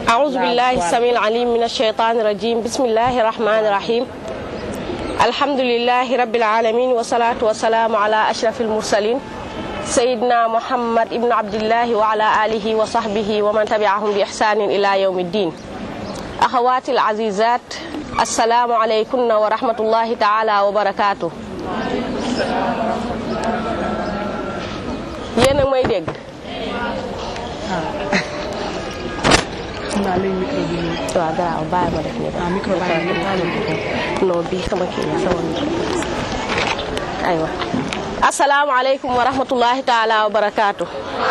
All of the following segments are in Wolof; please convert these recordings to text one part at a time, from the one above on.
أعوذ بالله السميع العليم من الشيطان الرجيم بسم الله الرحمن الرحيم الحمد لله رب العالمين والصلاة والسلام على أشرف المرسلين سيدنا محمد ابن عبد الله وعلى آله وصحبه ومن تبعهم بإحسان إلى يوم الدين أخواتي العزيزات السلام عليكم ورحمة الله تعالى وبركاته yéen a may dégg xam naa léegi micro bi ñëw. waaw garaaw bàyyi ma def nii ah micro baa ngi nii. non bii sama kii la sama micro aywa asalaamaaleykum wa rahmatullahi taala wa barakaatu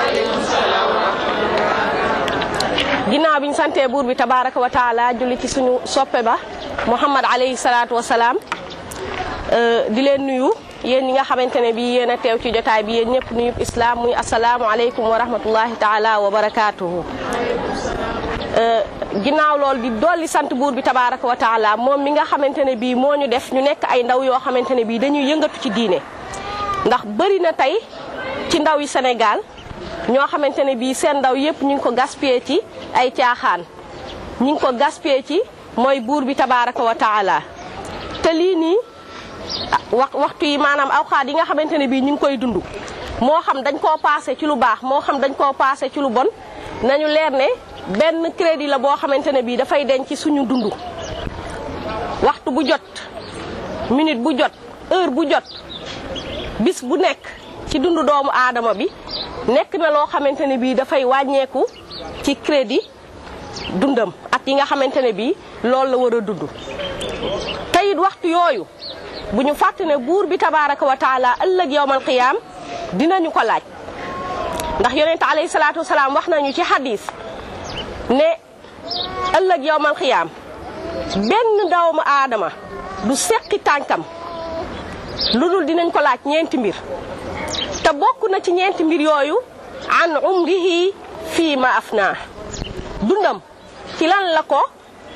ginnaaw bi ñu santee buur bi tabaraka wa taala julli ci suñu soppe ba muhammad alayhi salaatu wa salaam di leen nuyu yéen ñi nga xamante ne bii yéen a teew ci jotaay bi yéen ñëpp nuyub islam muy asalaamualeykum wa rahmatullahi taala wa barakaatuhu ginnaaw loolu di dolli sant buur bi tabaraka wa taala moom mi nga xamante ne bii moo ñu def ñu nekk ay ndaw yoo xamante ne bii dañuy yëngatu ci diine ndax bëri na tey ci ndaw yi Sénégal ñoo xamante ne bii seen ndaw yëpp ñu ngi ko gaspillé ci ay caaxaan ñu ngi ko gaspillé ci mooy buur bi tabaraka wa taala te lii nii wax waxtu yi maanaam awxaat yi nga xamante ne bii ñu ngi koy dund moo xam dañ koo paase ci lu baax moo xam dañ koo paase ci lu bon nañu leer ne benn crédit la boo xamante ne bii dafay denc ci suñu dund waxtu bu jot minute bu jot heure bu jot bis bu nekk ci dundu doomu aadama bi nekk na loo xamante ne bii dafay wàññeeku ci crédit dundam at yi nga xamante ne bii loolu la war a dund te it waxtu yooyu bu ñu fàtte ne buur bi tabaraka wa taala ëllëg yowmal qiyaam dinañu ko laaj ndax yonente alayhi salaatu wasalaam wax nañu ci hadis ne ëllëg yowmal qiyaam benn doomu aadama du seqi tànkam lu dul dinañ ko laaj ñeenti mbir te bokk na ci ñeenti mbir yooyu an umrihi fii ma afnaa dundam ci lan la ko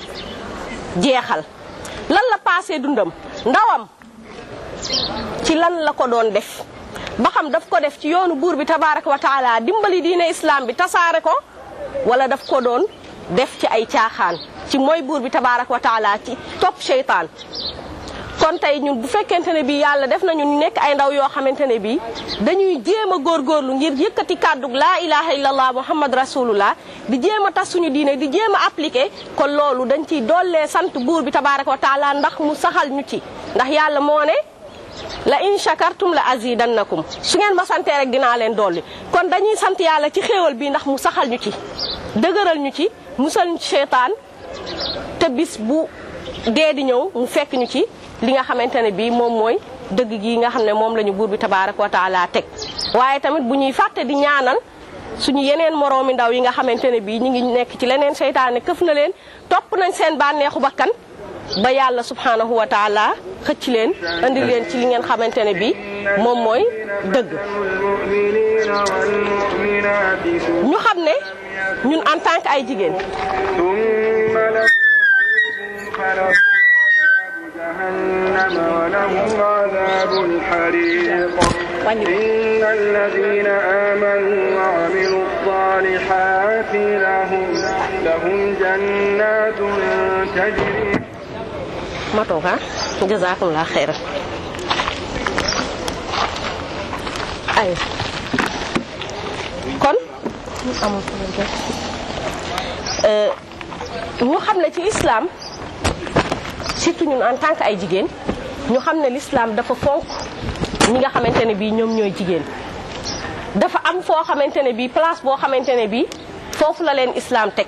jeexal lan la paasee dundam ndawam ci lan la ko doon def ba xam daf ko def ci yoonu buur bi tabaraka wa taala dimbali diine islam bi tasaare ko wala daf ko doon def ci ay caaxaan ci mooy buur bi tabaraka wa taala ci topp seytaan kon tey ñun bu fekkente ne bii yàlla def nañu nekk ay ndaw yoo xamante ne bii dañuy jéem a góorgóorlu ngir yëkkati kàddu laa ilaha illallah muhammad rasulullah di jéem a tas suñu diine di jéem a appliqué kon loolu dañ ciy dollee sant buur bi tabaraka wa taala ndax mu saxal ñu ci ndax yàlla moo ne la in shakartum la azidannakum su ngeen ma santee rek dinaa leen dolli kon dañuy sant yàlla ci xéewal bi ndax mu saxal ñu ci dëgëral ñu ci musal ñu ci seytaan te bis bu dee di ñëw mu fekk ñu ci li nga xamante ne bii moom mooy dëgg gi nga xam ne moom la ñu buur bi tabaaraka wa taala teg waaye tamit bu ñuy fàtte di ñaanal suñu yeneen moroomi ndaw yi nga xamante ne bii ñu ngi nekk ci leneen seytaane këf na leen topp nañ seen bànneexu bakkan ba yàlla subhanahu wa taala xëcc leen andi leen ci li ngeen xamante ne bii moom mooy dëgg ñu xam ne ñun en tant que ay jigéen جهنم ولهم عذاب الحريق إن الذين آمنوا وعملوا الصالحات لهم لهم جنات تجري ma toog ah jazakumullah xeyran ay kon ñu xam ne ci islam surtout ñun en tant que ay jigéen ñu xam ne l'islam dafa fonk ñi nga xamante ne bii ñoom ñooy jigéen dafa am foo xamante ne bii place boo xamante ne bii foofu la leen islam teg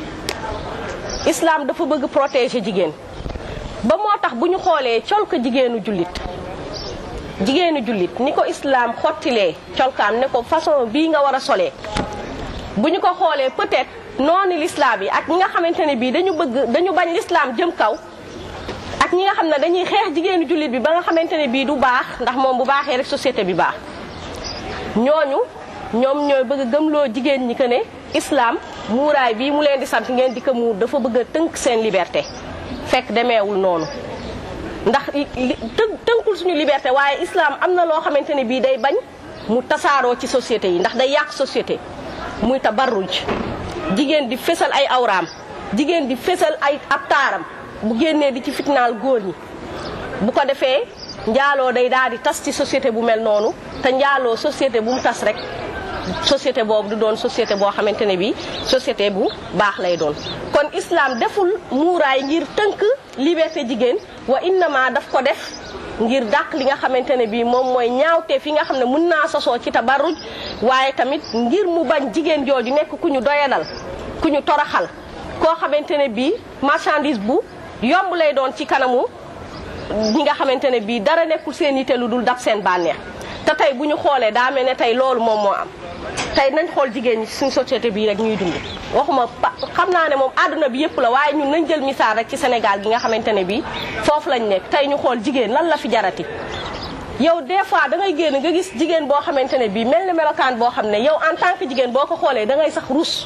islam dafa bëgg protéger jigéen ba moo tax bu ñu xoolee col ko jigéenu jullit jigéenu jullit ni ko islam xottilee colkaam ne ko façon bii nga war a solee bu ñu ko xoolee peut-être noonu l'islam yi ak ñi nga xamante ne bii dañu bëgg dañu bañ l'islam jëm kaw ak ñi nga xam ne dañuy xeex jigéenu jullit bi ba nga xamante ne bii du baax ndax moom bu baaxee rek société bi baax ñooñu ñoom ñooy bëgg a gëmloo jigéen ñi que ne islam muuraay bii mu leen di sant ngeen di ko muur dafa bëgg a tënk seen liberté fekk demeewul noonu ndax tënkul suñu liberté waaye islam am na loo xamante ne bii day bañ mu tasaaroo ci société yi ndax day yàq société muy tabarruj jigéen di fésal ay awraam jigéen di fésal ay ab taaram bu génnee di ci fitnaal góor ñi bu ko defee njaaloo day daal di tas ci société bu mel noonu te njaaloo société bu mu tas rek société boobu du doon société boo xamante ne bi société bu baax lay doon kon islam deful muuraay ngir tënk liberté jigéen wa innama daf ko def ngir dàq li nga xamante ne bii moom mooy ñaawte fi nga xam ne mun naa sosoo ci tabarruj waaye tamit ngir mu bañ jigéen jooju nekk ku ñu doyadal ku ñu toraxal koo xamante ne bii marchandise bu yomb lay doon ci kanamu ñi nga xamante ne bii dara nekkul seen yite lu dul dab seen bànneex te tey bu ñu xoolee daa mel ne tey loolu moom moo am tey nañ xool jigéen ñi suñ société bii rek ñuy dund waxuma xam naa ne moom àdduna bi yëpp la waaye ñun nañ jël misaal rek ci Sénégal gi nga xamante ne bii foofu lañ nekk tey ñu xool jigéen lan la fi jarati yow des fois da ngay génn nga gis jigéen boo xamante ne bii mel na melokaan boo xam ne yow en tant que jigéen boo ko xoolee da ngay sax rus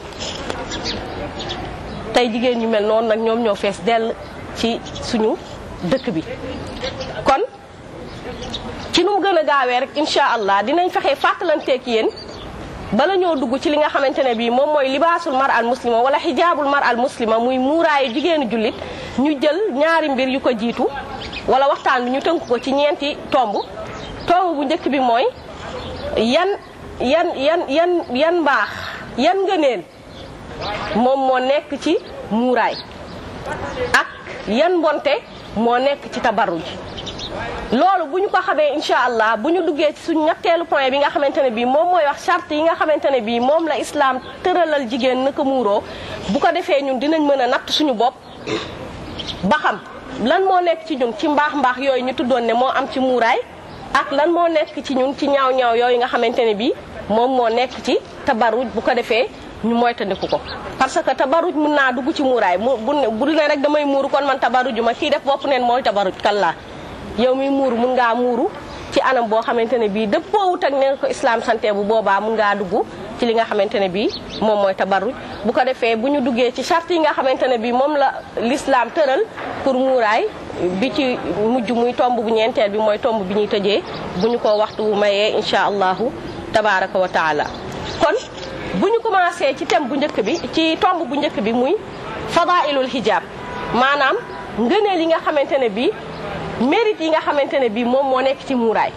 tey jigéen ñu mel noonu nag ñoom ñoo fees dell ci suñu dëkk bi kon ci nu mu gën a gaawee rek incha allah dinañ fexe fàttalanteek yéen bala ñoo dugg ci li nga xamante ne bii moom mooy libaasul mar al muslima wala xijaabul mar al muslima muy muuraayu jigéenu jullit ñu jël ñaari mbir yu ko jiitu wala waxtaan bi ñu tënk ko ci ñeenti tomb tomb bu njëkk bi mooy yan yan yan yan yan mbaax yan ngëneel moom moo nekk ci muuraay ak yan mbonte moo nekk ci tabarruj loolu bu ñu ko xamee incha allah bu ñu duggee ci suñu ñetteelu point bi nga xamante ne bii moom mooy wax charte yi nga xamante ne bii moom la islam tëralal jigéen naka muuroo bu ko defee ñun dinañ mën a natt suñu bopp ba xam lan moo nekk ci ñun ci mbaax mbaax yooyu ñu tuddoon ne moo am ci muuraay ak lan moo nekk ci ñun ci ñaaw ñaaw yooyu nga xamante ne bii moom moo nekk ci tabarruj bu ko defee ñu moytandiku ko parce que tabarruj mun naa dugg ci muuraay mu bu bu ne rek damay muuru kon man tabarruju ma kii def bopp neen mooy tabarruj kallaa yow mi muuru mun ngaa muuru ci anam boo xamante ne bii dëppoowut ak ne ko islam santé bu boobaa mun ngaa dugg ci li nga xamante ne bii moom mooy tabarruj bu ko defee bu ñu duggee ci charte yi nga xamante ne bii moom la l'islam tëral pour muuraay bi ci mujj muy tomb bu ñeenteel bi mooy tomb bi ñuy tëjee bu ñu ko waxtu mayee incha allahu tabaraka wa taala kon bu ñu commencé ci thème bu njëkk bi ci tomb bu njëkk bi muy fadailul hijab maanaam ngëneel yi nga xamante ne bii mérite yi nga xamante ne bii moom moo nekk ci muuraay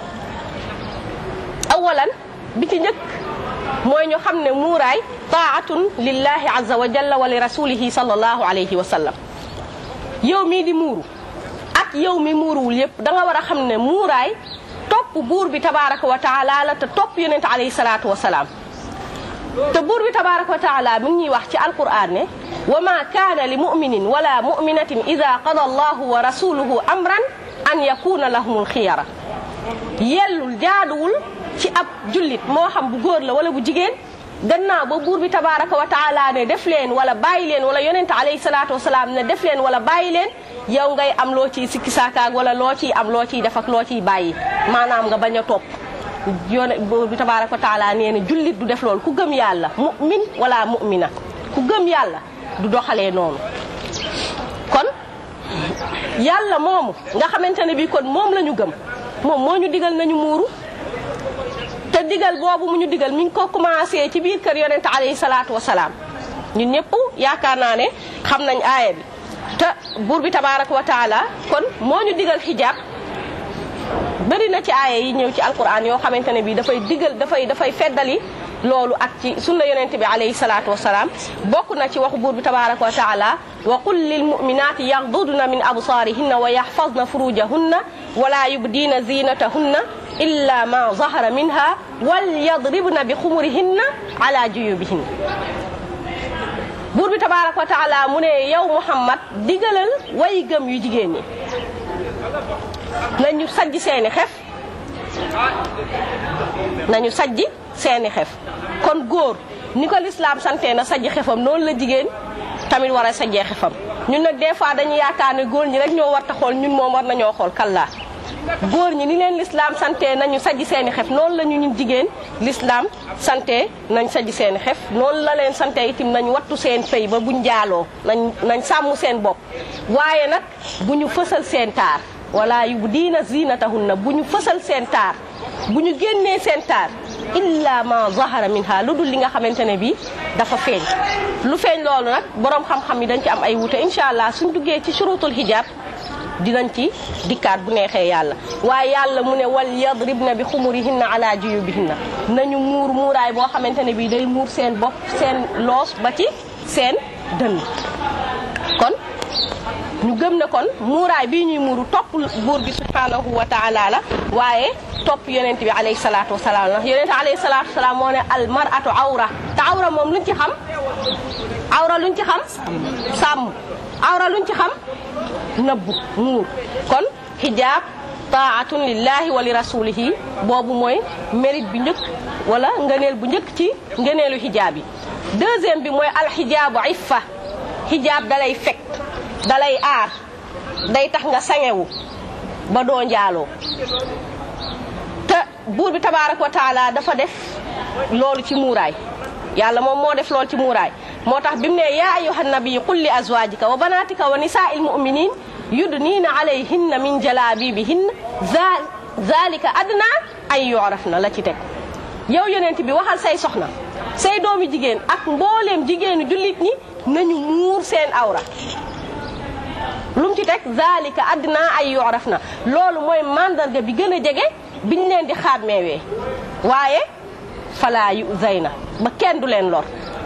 awalan bi ci njëkk mooy ñu xam ne muuraay taatun lillahi azza wa jalla wa li rasulihi sallallahu alayhi wa sallam yow mii di muuru ak yow mi muuruwul yépp da nga war a xam ne muuraay topp buur bi tabaraka wa taala la te topp yonente alayhi salaatu wa salaam te buur bi tabaraka wa taala mi ngi ñuy wax ci alquran ne wa ma kaana li muminin wala muminatin ida qada allahu wa rasuluhu amran an yakuna lahumul xiyara yellul jaaduwul ci ab jullit moo xam bu góor la wala bu jigéen gannaaw ba buur bi tabaraka wa taala ne def leen wala bàyyi leen wala yonente alayhi salaatu wasalaam ne def leen wala bàyyi leen yow ngay am loo ciy sikki saakaag wala loo ciy am loo ciy def ak loo ciy bàyyi maanaam nga bañ a topp yone buur bi tabaraka wa taala nee na jullit du def loolu ku gëm yàlla mu'min wala mu'mina ku gëm yàlla du doxalee noonu kon yàlla moomu nga xamante ne bii kon moom la ñu gëm moom moo ñu digal nañu muuru te digal boobu mu ñu digal mi ngi ko commencé ci biir kër yonente alayhi salaatu wasalaam ñun ñëpp yaakaar naa ne xam nañ aaya bi te buur bi tabaraka wa taala kon moo ñu digal xijaab bëri na ci aaya yi ñëw ci alquran yoo xamante ne bii dafay digal dafay dafay feddali loolu ak ci sunna yonente bi alayhi salaatu wasalaam bokk na ci waxu buur bi tabaraka wa taala wa qul lil muminati yaxdudna min absaarihinna wa yaxfazna furujahunna wala yubdiina zinatahunna illa ma zahara minha wal yadribna bi xumurihinna ala juyubihinna buur bi tabaraka wa taala mu ne yow muhammad digalal way gëm yu jigéen ñi nañu sajj seeni xef nañu sajj seeni xef kon góor ni ko lislaam sante na sajj xefam noonu la jigéen tamit war a sajjee xefam ñun nag des fois dañuy yaakaar ne góor ñi rek ñoo war ta xool ñun moom war nañoo xool kallaa góor ñi ni leen lislaam sante nañu sajj seeni xef noonu la ñu ñun jigéen lislaam sante nañ sajj seeni xef noonu la leen sante itam nañ wattu seen fay ba buñ jaaloo nañ nañ sàmm seen bopp waaye nag bu ñu fësal seen taar wala yu diina zinatahunna bu ñu fësal seen taar bu ñu génnee seen taar illa ma zahara minha lu dul li nga xamante ne bii dafa feeñ lu feeñ loolu nag borom xam-xam yi dañ ci am ay wute incha allah suñ duggee ci shurutul hijab dinañ ci dikkaat bu neexee yàlla waaye yàlla mu ne wal yadribna bi xumurihinna ala juyubihinna nañu muur muuraay boo xamante ne bii day muur seen bopp seen loos ba ci seen dënn kon ñu gëm ne kon muuraay bii ñuy muuru topp buur bi subhanahu wa taala la waaye topp yonent bi alayhi salaatu wasalaam la yonent alayhi salaatu wasalaam moo ne al mar'atu awra te awra moom luñ ci xam awra luñ ci xam sàmm awra luñ ci xam nëbbu muur kon xijaab taatun lillahi wa li rasulihi boobu mooy mérite bi njëkk wala ngëneel bu njëkk ci ngëneelu xijaab yi deuxième bi mooy alxijaabu iffa xijaab dalay fekk dalay aar day tax nga sangewu ba doo njaaloo te buur bi tabaaraka wa taala dafa def loolu ci muuraay yàlla moom moo def loolu ci muuraay moo tax bi mu ne yaa ayyuha nabi qul li azwajika wa banatika wa nisaa'il mu'minin yudniina alayhinna min jalaabibihinna zalika adna ay yu'rafna la ci teg yow yonent bi waxal say soxna say doomi jigéen ak mbooleem jigéenu jullit ñi nañu muur seen awra lu mu ci teg zalika adna ay yu'rafna loolu mooy mandarga bi gën a jege biñ leen di xàmmeewee waaye falaa yu zayna ba kenn du leen lor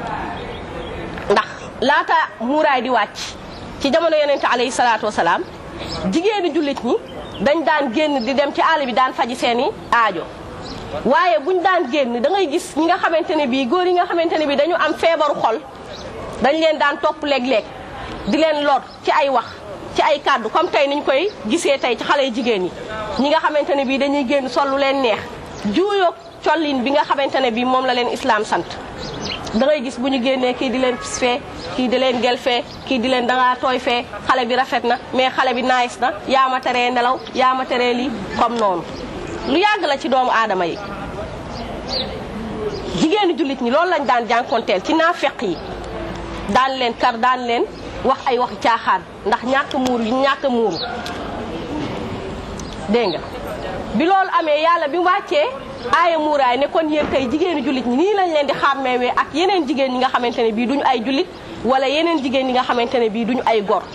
ndax laata muuraay di wàcc ci jamono yonente alayhi salaatu wasalaam jigéenu jullit ñi dañ daan génn di dem ci àll bi daan faji seeni aajo waaye buñ daan génn da ngay gis ñi nga xamante ne bii góor yi nga xamante ne bii dañu am feebaru xol dañ leen daan topp léeg-léeg di leen lor ci ay wax ci ay kàddu comme tey niñ koy gisee tey ci xale yu jigéen yi ñi nga xamante ne bii dañuy génn sol lu leen neex juuyoog collin bi nga xamante ne bii moom la leen islaam sant da ngay gis bu ñu génnee kii di leen pis fee kii di leen gel fee kii di leen dangaa tooy fee xale bi rafet na mais xale bi nice na yaa ma teree nelaw yaa ma teree lii comme noonu lu yàgg la ci doomu aadama yi jigéenu jullit ñi loolu lañ daan jànkonteel ci naafeq yi daan leen kar daan leen wax ay waxi caaxaan ndax ñàkk muuru yu ñàkk muuru dégg nga bi loolu amee yàlla bi wàccee aaya muuraay ne kon yéen tey jigéenu jullit ñi nii lañ leen di xàmmeewee ak yeneen jigéen ñi nga xamante ne bii duñu ay jullit wala yeneen jigéen ñi nga xamante ne bii duñu ay gor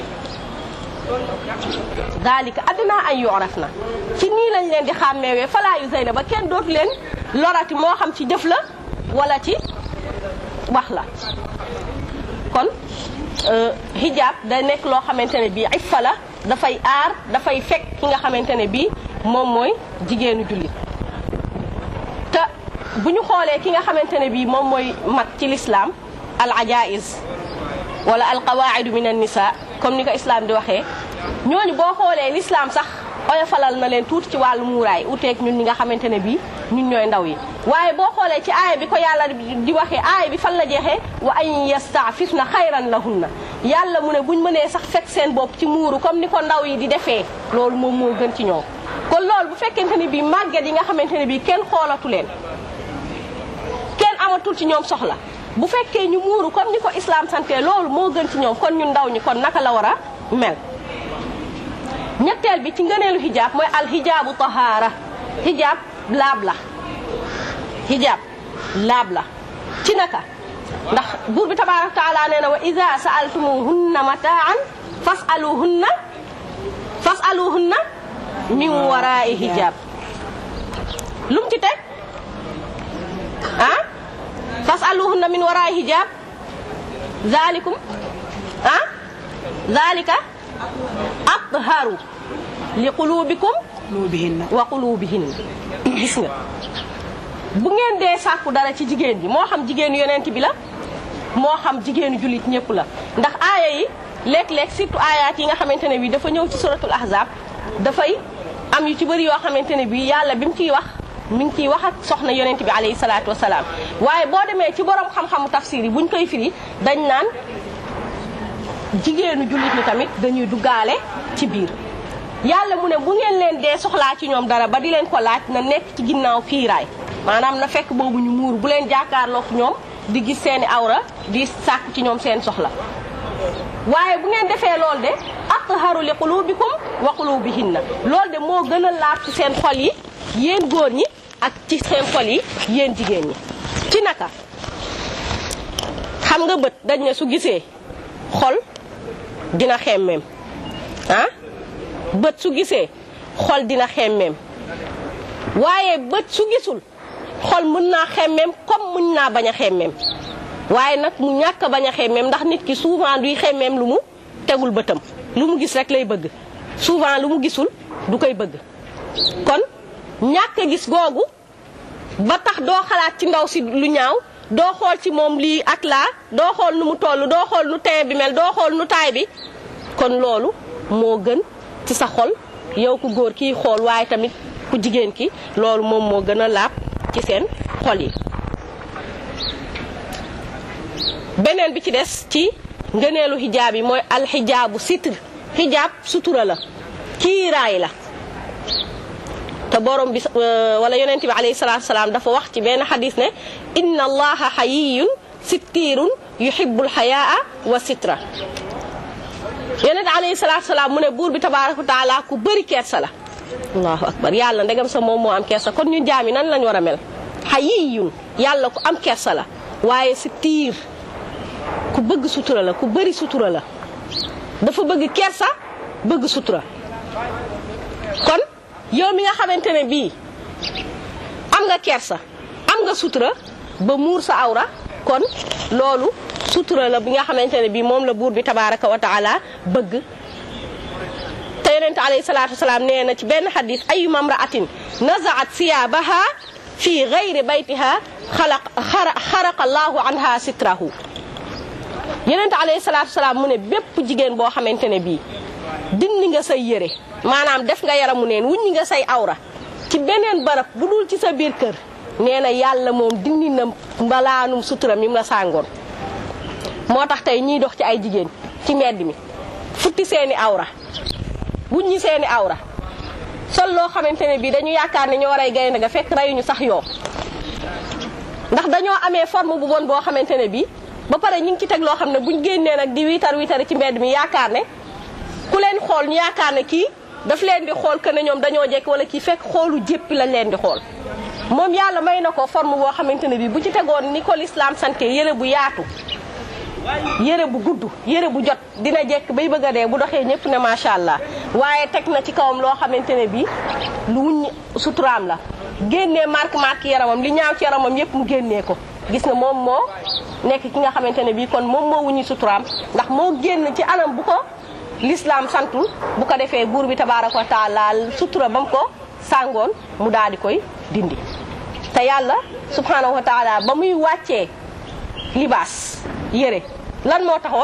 daalika adduna ay yoraf na ci nii lañ leen di xàmmeewee falaa yu zeyna ba kenn dootu leen lorati moo xam ci jëf la wala ci wax la kon hijab day nekk loo xamante ne bii iffa la dafay aar dafay fekk ki nga xamante ne bii moom mooy jigéenu jullit te bu ñu xoolee ki nga xamante ne bii moom mooy mag ci lislaam al ajaiz wala al qawaidu min an nisa comme ni ko islam di waxee ñooñu boo xoolee l'islam sax oyofalal na leen tuuti ci wàllu muuraay uteeg ñun ñi nga xamante ne bii ñun ñooy ndaw yi waaye boo xoolee ci aaya bi ko yàlla di waxee aaya bi fan la jeexee wa an yastaafifna xayran lahunna yàlla mu ne buñ mënee sax fekk seen bopp ci muuru comme ni ko ndaw yi di defee loolu moom moo gën ci ñoom kon loolu bu fekkente ne bii màgget yi nga xamante ne bii kenn xoolatu leen kenn amatul ci ñoom soxla bu fekkee ñu muuru comme ni ko islam sante loolu moo gën ci ñoom kon ñun ndaw ñi kon naka la war a mel ñetteel bi ci ngëneelu hijab mooy al hijabu tahaara hijab laab la hijab laab la ci naka ndax buur bi tabaraka taala nee na wa ida saaltumuhunna mataan fasaluhunna fasaluhunna min warai hijab lum ci teg ah fasaluhunna min warai hijab zalikum ah zalika atharu li qulubikum wa qulubihinna gis nga bu ngeen dee sàkku dara ci jigéen ji moo xam jigéenu yonent bi la moo xam jigéenu jullit ñëpp la ndax aaya yi léeg-léeg surtout aayaat yi nga xamante ne bi dafa ñëw ci suratul ahzab dafay am yu ci bëri yoo xamante ne bi yàlla bi mu ciy wax mi ngi ciy wax ak soxna yonent bi alayhi salaatu wasalaam waaye boo demee ci borom xam-xamu tafsir yi buñ koy firi dañ naan jigéenu jullit ñi tamit dañuy duggaale ci biir yàlla mu ne bu ngeen leen dee soxlaa ci ñoom dara ba di leen ko laaj na nekk ci ginnaaw kiiraay maanaam na fekk boobu ñu muur bu leen jàkkaarloog ñoom di gis seeni awra di sàkk ci ñoom seen soxla waaye bu ngeen defee lool de atharu li qulubikum wa qulubihinna loolu de moo gën a laab ci seen xol yi yéen góor ñi ak ci seen xol yi yéen jigéen ñi ci naka xam nga bët dañ ne su gisee xol dina xemmeem ah bët su gisee xol dina xemmeem waaye bët su gisul xol mën naa xemmeem comme mën naa bañ a xemmeem waaye nag mu ñàkk a bañ a xemmeem ndax nit ki souvent duy xemmeem lu mu tegul bëtam lu mu gis rek lay bëgg souvent lu mu gisul du koy bëgg kon ñàkk a gis googu ba tax doo xalaat ci ndaw si lu ñaaw doo xool ci moom lii ak laa doo xool nu mu toll doo xool nu teint bi mel doo xool nu taay bi kon loolu moo gën ci sa xol yow ku góor kiy xool waaye tamit ku jigéen ki loolu moom moo gën a laab ci seen xol yi beneen bi ci des ci ngëneelu xijaab yi mooy alxijaabu sitr xijaab sutura la kiiraay la te borom bi wala yonent bi alayhi salaatu salaam dafa wax ci benn xadis ne inna allaha xayiyun sittirun yuhibbul xayaa wa sitra yonent alayhi salaatu salaam mu ne buur bi tabaaraka wa taala ku bëri kersa la allahu akbar yàlla ndegam sa moom moo am kersa kon ñu jaami nan lañ war a mel xayiyun yàlla ku am kersa la waaye sittir ku bëgg sutura la ku bëri sutura la dafa bëgg kersa bëgg sutura kon yow mi nga xamante ne bii am nga kersa am nga sutura ba muur sa awra kon loolu sutura la bi nga xamante ne bii moom la buur bi tabaaraka wa taala bëgg te yonent alayhi salaatu wasalaam nee na ci benn xadis ayuma mraatin nazaat siyaabaha fi gayri baytiha xalaq xaraqa allahu anha sitrahu yonent alayhi salaatu wasalaam mu ne bépp jigéen boo xamante ne bii dindi nga say yére maanaam def nga yaramu neen wuññi nga say awra ci beneen barab bu dul ci sa biir kër nee na yàlla moom dindi na mbalaanum sutura mi mu la sàngoon moo tax tey ñiy dox ci ay jigéen ci mbedd mi futti seeni awra wuññi seeni awra sol loo xamante ne bii dañu yaakaar ne ñoo rey gaynde ga fekk reyuñu sax yoo ndax dañoo amee forme bu bon boo xamante ne bii ba pare ñu ngi ci teg loo xam ne buñ génnee nag di wiitar wiitari ci mbedd mi yaakaar ne ku leen xool ñu yaakaar ne kii daf leen di xool que ne ñoom dañoo jekk wala kii fekk xoolu jéppi lañ leen di xool moom yàlla may na ko forme boo xamante ne bii bu ci tegoon ni ko lislaam sante yére bu yaatu yére bu gudd yére bu jot dina jekk bay bëgg a dee bu doxee ñëpp ne macha allah waaye teg na ci kawam loo xamante ne bii lu wuñ suturaam la génnee marque marque yaramam li ñaaw ci yaramam yëpp mu génnee ko gis nga moom moo nekk ki nga xamante ne bii kon moom moo wuñu suturaam ndax moo génn ci anam bu ko l'islam santul bu ko defee buur bi tabaaraka wa taala sutura ba mu ko sàngoon mu daal di koy dindi te yàlla subhanahu wa taala ba muy wàccee libaas yére lan moo taxoon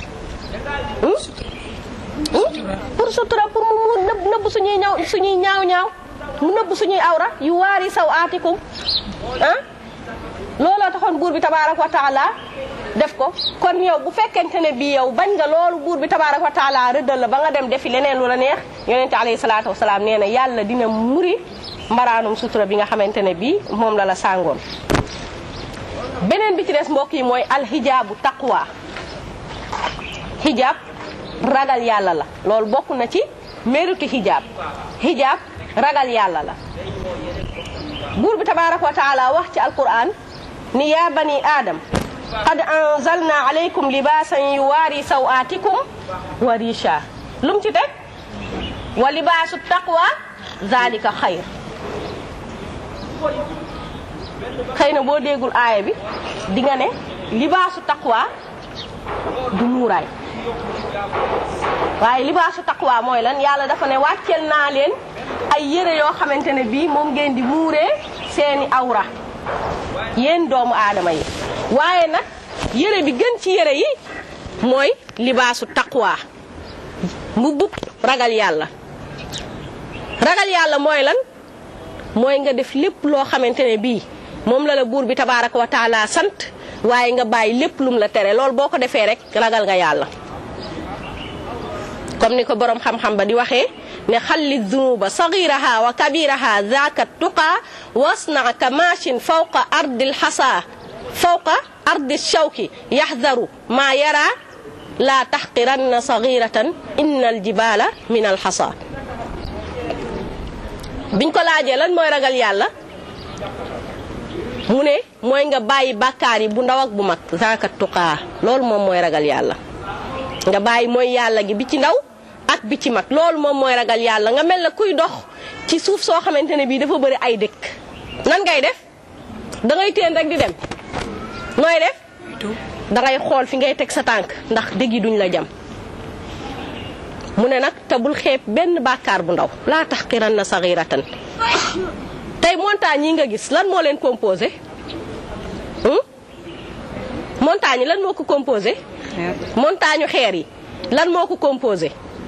pour sutura pour mu mu nëbb nëbb suñuy ñaaw suñuy ñaaw ñaaw mu nëbb suñuy awra yu waari saw aatikum ah looloo taxoon buur bi tabaaraka wa taala def ko kon yow bu fekkente ne bii yow bañ nga loolu buur bi tabaaraka wa taala rëddal la ba nga dem defi leneen lu la neex yonente alayhi salaatu wasalaam nee na yàlla dina muri mbaraanum sutura bi nga xamante ne bii moom la la sàngoon beneen bi ci des mbokk yi mooy alxijaabu taqwa xijaab ragal yàlla la loolu bokk na ci méritu xijaab xijaab ragal yàlla la buur bi tabaaraka wa taala wax ci alquran ni yaa bani aadam qad anzalna alaykum libaasan yuwaari sawaatikum wa risha lum ci teg wa libaasu taqwa zalika xayr xëy na boo déggul aaya bi di nga ne libaasu taqwa du muuraay waaye libaasu taqwa mooy lan yàlla dafa ne wàcceel naa leen ay yére yoo xamante ne bii moom ngeen di muuree seeni awra yéen doomu aadama yi waaye nag yére bi gën ci yére yi mooy libaasu taqwa mbubbub ragal yàlla ragal yàlla mooy lan mooy nga def lépp loo xamante ne bii moom la la buur bi tabaaraka wa taala sant waaye nga bàyyi lépp lum la tere loolu boo ko defee rek ragal nga yàlla comme ni ko borom xam-xam ba di waxee ne xalli dunuba sagiraha wa kabiraha zaaka tuqa wasna ka machin fawqa ardil xasa fawqa ardi shawki yaxdaru maa yara laa taxqiranna sagiratan inna aljibala min alxasa biñ ko laajee lan mooy ragal yàlla mu ne mooy nga bàyyi bàkkaar yi bu ndaw ak bu mag zaaka tuqaa loolu moom mooy ragal yàlla nga bàyyi mooy yàlla gi bi ci ndaw ak bi ci mag loolu moom mooy ragal yàlla nga mel na kuy dox ci suuf soo xamante ne bii dafa bëri ay dëkk nan ngay def da ngay teen rek di dem nooy def da ngay xool fi ngay teg sa tànk ndax dëgg yi duñ la jam mu ne nag te bul xeeb benn bàkkaar bu ndaw laa tax xiran na saxiratan tey montagne yi nga gis lan moo leen composé montagne yi lan moo ko composé montagne xeer yi lan moo ko composé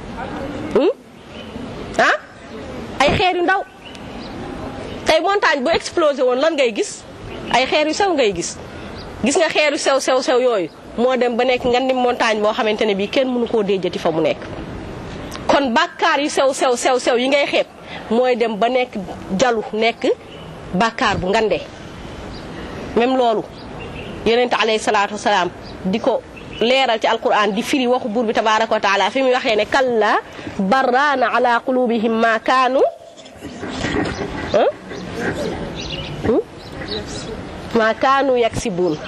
ah ay xeer yu ndaw tey montagne bu explosé woon lan ngay gis ay xeer yu sew ngay gis gis nga xeer yu sew sew sew yooyu moo dem ba nekk nga ni montagne boo xamante ne bii kenn mënu koo déjati fa mu nekk kon bàkkaar yu sew sew sew sew yi ngay xeeb mooy dem ba nekk jalu nekk bàkkaar bu ngande même loolu yonent alayhi salaatu wasalaam di ko leeral ci alquran di firi waxu buur bi tabaraka wa taala fi muy waxee ne kalla barraana ala qulubihim ma kaanu ma kaanu yaksibuun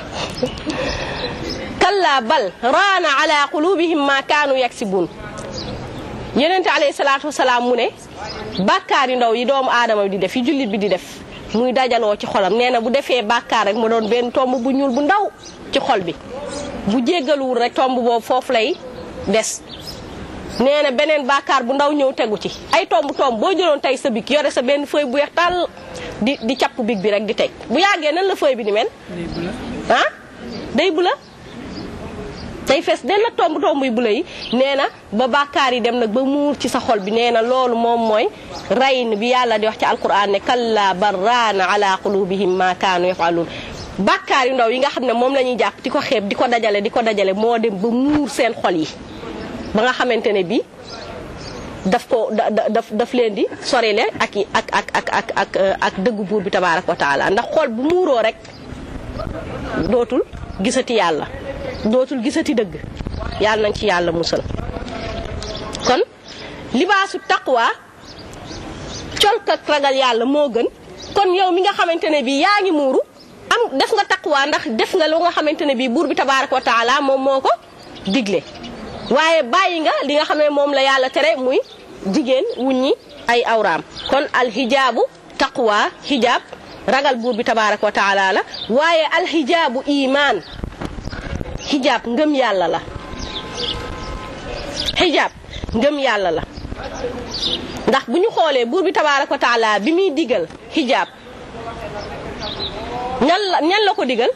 kalla bal raana ala qulubihim ma kaanu yaksibuun yonente alayhi salaatu wasalaam mu ne bàkkaar yu ndaw yi doomu aadama bi di def yi jullit bi di def muy dajaloo ci xolam nee na bu defee bàkkaar rek mu doon benn tomb bu ñuul bu ndaw ci xol bi bu jéggaluwul rek tomb boobu foofu lay des nee na beneen bàkkaar bu ndaw ñëw tegu ci ay tomb tomb boo jëloon tey sa big yore sa benn feuille bu weex tàll di di capp big bi rek di teg bu yàggee nan la feuille bi ni mel ah day bula day fees den la tomb tomb yu bula yi nee na ba bàkkaar yi dem nag ba muur ci sa xol bi nee na loolu moom mooy rayn bi yàlla di wax ci alquran ne kalla barraana ala qulubihim ma kaanu yafaluun bàkkaar yu ndaw yi nga xam ne moom la ñuy jàpp di ko xeeb di ko dajale di ko dajale moo dem ba muur seen xol yi ba nga xamante ne bi daf ko da daf daf leen di sorile ak ak ak ak ak ak ak dëggu buur bi tabaaraka wa taala ndax xol bu muuroo rek dootul gisati yàlla dootul gisati dëgg yàlla nañ ci yàlla musal kon libaasu taqwa colk ak ragal yàlla moo gën kon yow mi nga xamante ne bii yaa ngi muuru am def nga taqwa ndax def nga lu nga xamante ne bii buur bi tabaaraka wa taala moom moo ko digle waaye bàyyi nga li nga xam ne moom la yàlla tere muy jigéen wuññi ay awraam kon alxijaabu taqwa xijaab ragal buur bi tabaaraka wa taala la waaye alxijaabu imaan xijaab ngëm yàlla la xijaab ngëm yàlla la ndax bu ñu xoolee buur bi tabaaraka wa taala bi muy digal xijaab ñan la ñan la ko digal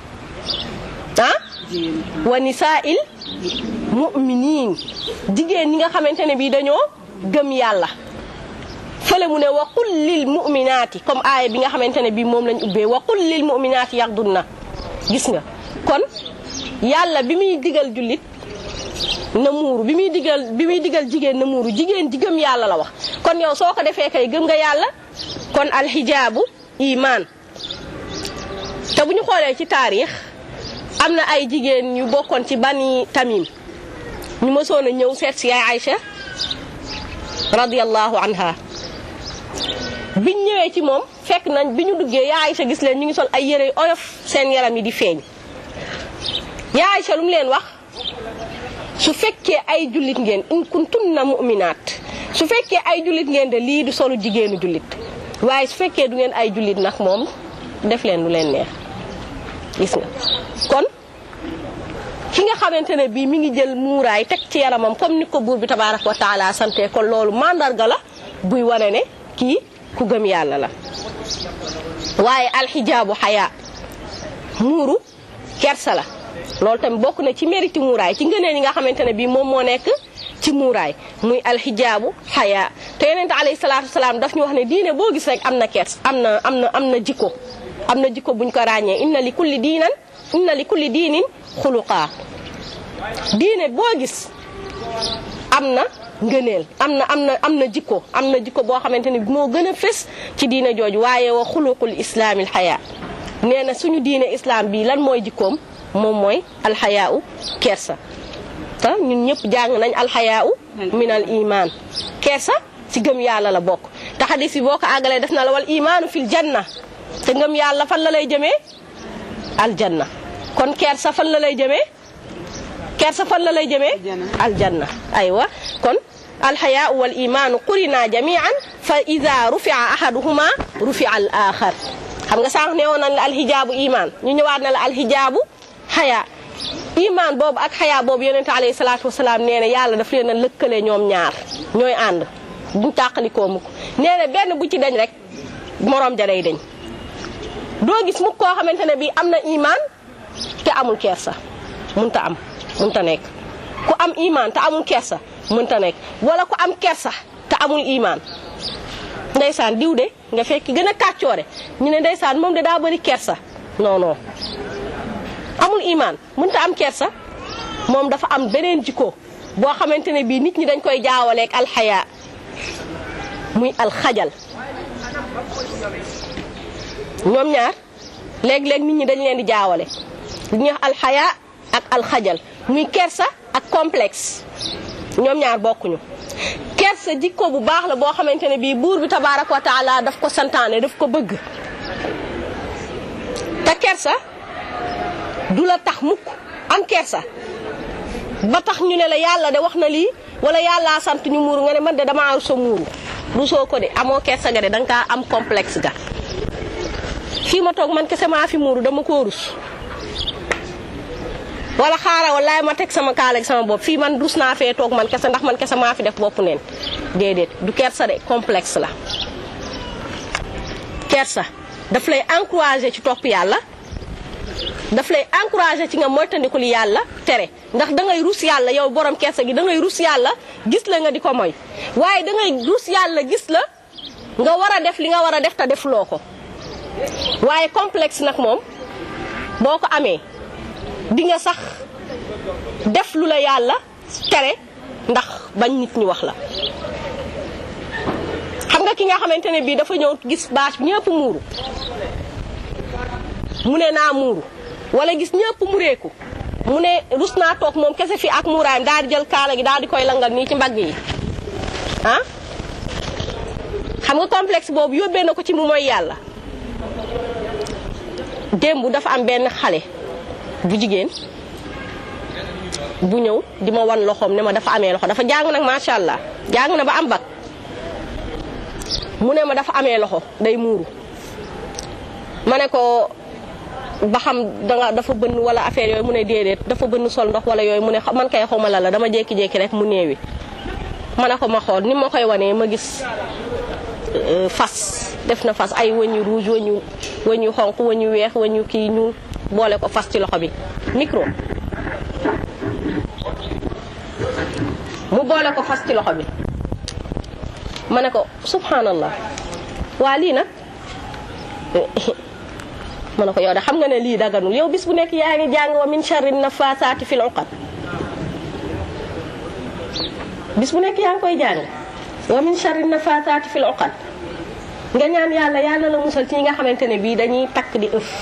ah wa nisaa'il mu'miniin jigéen ñi nga xamante ne bii dañoo gëm yàlla fële mu ne wa qul lil mu'minaati comme aaya bi nga xamante ne bii moom lañ ubbee wa qul lil mu'minaati yaxdunna gis nga kon yàlla bi muy digal jullit na muuru bi muy digal bi muy digal jigéen na muuru jigéen ji gëm yàlla la wax kon yow soo ko defee kay gëm nga yàlla kon alxijaabu imaan te bu ñu xoolee ci taarix am na ay jigéen yu bokkoon ci bani tamim ñu mësoon a ñëw seet si yaay Aïcha radiyallahu anha biñ ñëwee ci moom fekk nañ bi ñu duggee yaay Aïcha gis leen ñu ngi sol ay yére oyof seen yaram yi di feeñ yaay Aïcha lu mu leen wax su fekkee ay jullit ngeen in kuntunna mu'minaat su fekkee ay jullit ngeen de lii du solu jigéenu jullit waaye su fekkee du ngeen ay jullit nag moom def leen lu leen neex gis nga kon ki nga xamante ne bii mi ngi jël muuraay teg ci yaramam comme ni ko buur bi tabaaraka wa taala sante kon loolu mandarga la buy wane ne kii ku gëm yàlla la waaye alxijaabu xayaa muuru kersa la loolu tamit bokk na ci mérite muuraay ci ngëneel yi nga xamante ne bii moom moo nekk ci muuraay muy alxijaabu xayaa te yonente alayhi salaatu wasalaam daf ñu wax ne diine boo gis rek am na kers am na am na am na jikko am na jikko buñ ko ràññee inna li kulli diinan inna li kulli diinin xuluqaa diine boo gis am na ngëneel am na am na am na jikko am na jikko boo xamante ne moo gën a fës ci diine jooju waaye wa xuluqul islaamil xayaa nee na suñu diine islam bi lan mooy jikkoom moom mooy alxayaau kersa te ñun ñëpp jàng nañ alxayaau min al iman kersa ci gëm yàlla la bokk te xadis bi boo ko àggalee def na la wal imaanu fil janna te ngëm yàlla fan la lay jëmee aljanna kon kersa fan la lay jëmee kersa fan la lay jëmee aljanna aywa kon alxayaa wal imaanu qurina jamian fa ida rufia ahaduhuma rufia al axar xam nga sànq ne woon nañ la alxijaabu imaan ñu ñëwaat na la alxijaabu xayaa imaan boobu ak xayaa boobu yonente alayhi salaatu wasalaam nee na yàlla daf leen a lëkkale ñoom ñaar ñooy ànd buñ tàqalikoo mukk nee na benn bu ci dañ rek moroom ja day dañ doo gis mukk koo xamante ne bii am na imaan te amul kersa munta am munta nekk ku am imaan te amul kersa munta nekk wala ku am kersa te amul imaan ndeysaan diw de nga fekk gën a kàccoore ñu ne ndeysaan moom de daa bëri kersa non non amul imaan mënta am kersa moom dafa am beneen jikko boo xamante ne bii nit ñi dañ koy jaawaleeg alxayaa muy alxajal ñoom ñaar léeg-léeg nit ñi dañ leen di jaawale li ñuy wax alxayaa ak alxajal muy kersa ak complexe ñoom ñaar bokkuñu kersa jikko bu baax la boo xamante ne bii buur bi tabaaraka wa taala daf ko santaane daf ko bëgg te kersa du la tax mukk am kersa ba tax ñu ne la yàlla de wax na lii wala yàllaa sant ñu muuru nga ne man de damaa rusa muuru rusoo ko de amoo kersa ga de danga kaa am complexe ga fii ma toog man kese maa fi muuru dama koo rus wala xaaral wallaay ma teg sama kaala ak sama bopp fii man rus naa fee toog man kese ndax man kese maa fi def bopp neen déedéet du kersa de complexe la kersa daf lay encourager ci topp yàlla daf lay encourager ci nga moytandiku li yàlla tere ndax da ngay rus yàlla yow borom kersa gi da ngay rus yàlla gis la nga di ko moy waaye da ngay rus yàlla gis la nga war a def li nga war a def te defuloo ko waaye complexe nag moom boo ko amee di nga sax def lu la yàlla tere ndax bañ nit ñi wax la xam nga ki nga xamante ne bii dafa ñëw gis bâche bi ñëpp muuru mu ne naa muuru wala gis ñëpp mureeku mu ne rus naa toog moom kese fi ak muuraayam daal di jël kaala gi daal di koy langal nii ci mbagg yi ah xam nga complexe boobu yóbbee na ko ci mu mooy yàlla démb dafa am benn xale bu jigéen bu ñëw di ma wan loxoom ne ma dafa amee loxo dafa jàng nag macha allah jàng na ba am bag mu ne ma dafa amee loxo day muuru ma ne ko ba xam danga dafa bënn wala affaire yooyu mu ne déedéet dafa bënn sol ndox wala yooyu mu ne man kay xawma la la dama jékki-jékki rek mu néewi ma ne ko ma xool ni ma koy wanee ma gis fas def na fas ay wëñ yu rouge wëñ yu wëñ yu xonq wëñ yu weex wëñ yu kii ñu boole ko fas ci loxo bi micro mu boole ko fas ci loxo bi ma ne ko subhanallah waa lii nag ma ne ko yow de xam nga ne lii daganul yow bis bu nekk yaa ngi jàng wa min sharri nafasaati fil uqad bis bu nekk yaa ngi koy jàng wa min sharri nafasaati fil uqad nga ñaan yàlla yàlla la musal ci ñi nga xamante ne bii dañuy takk di ëf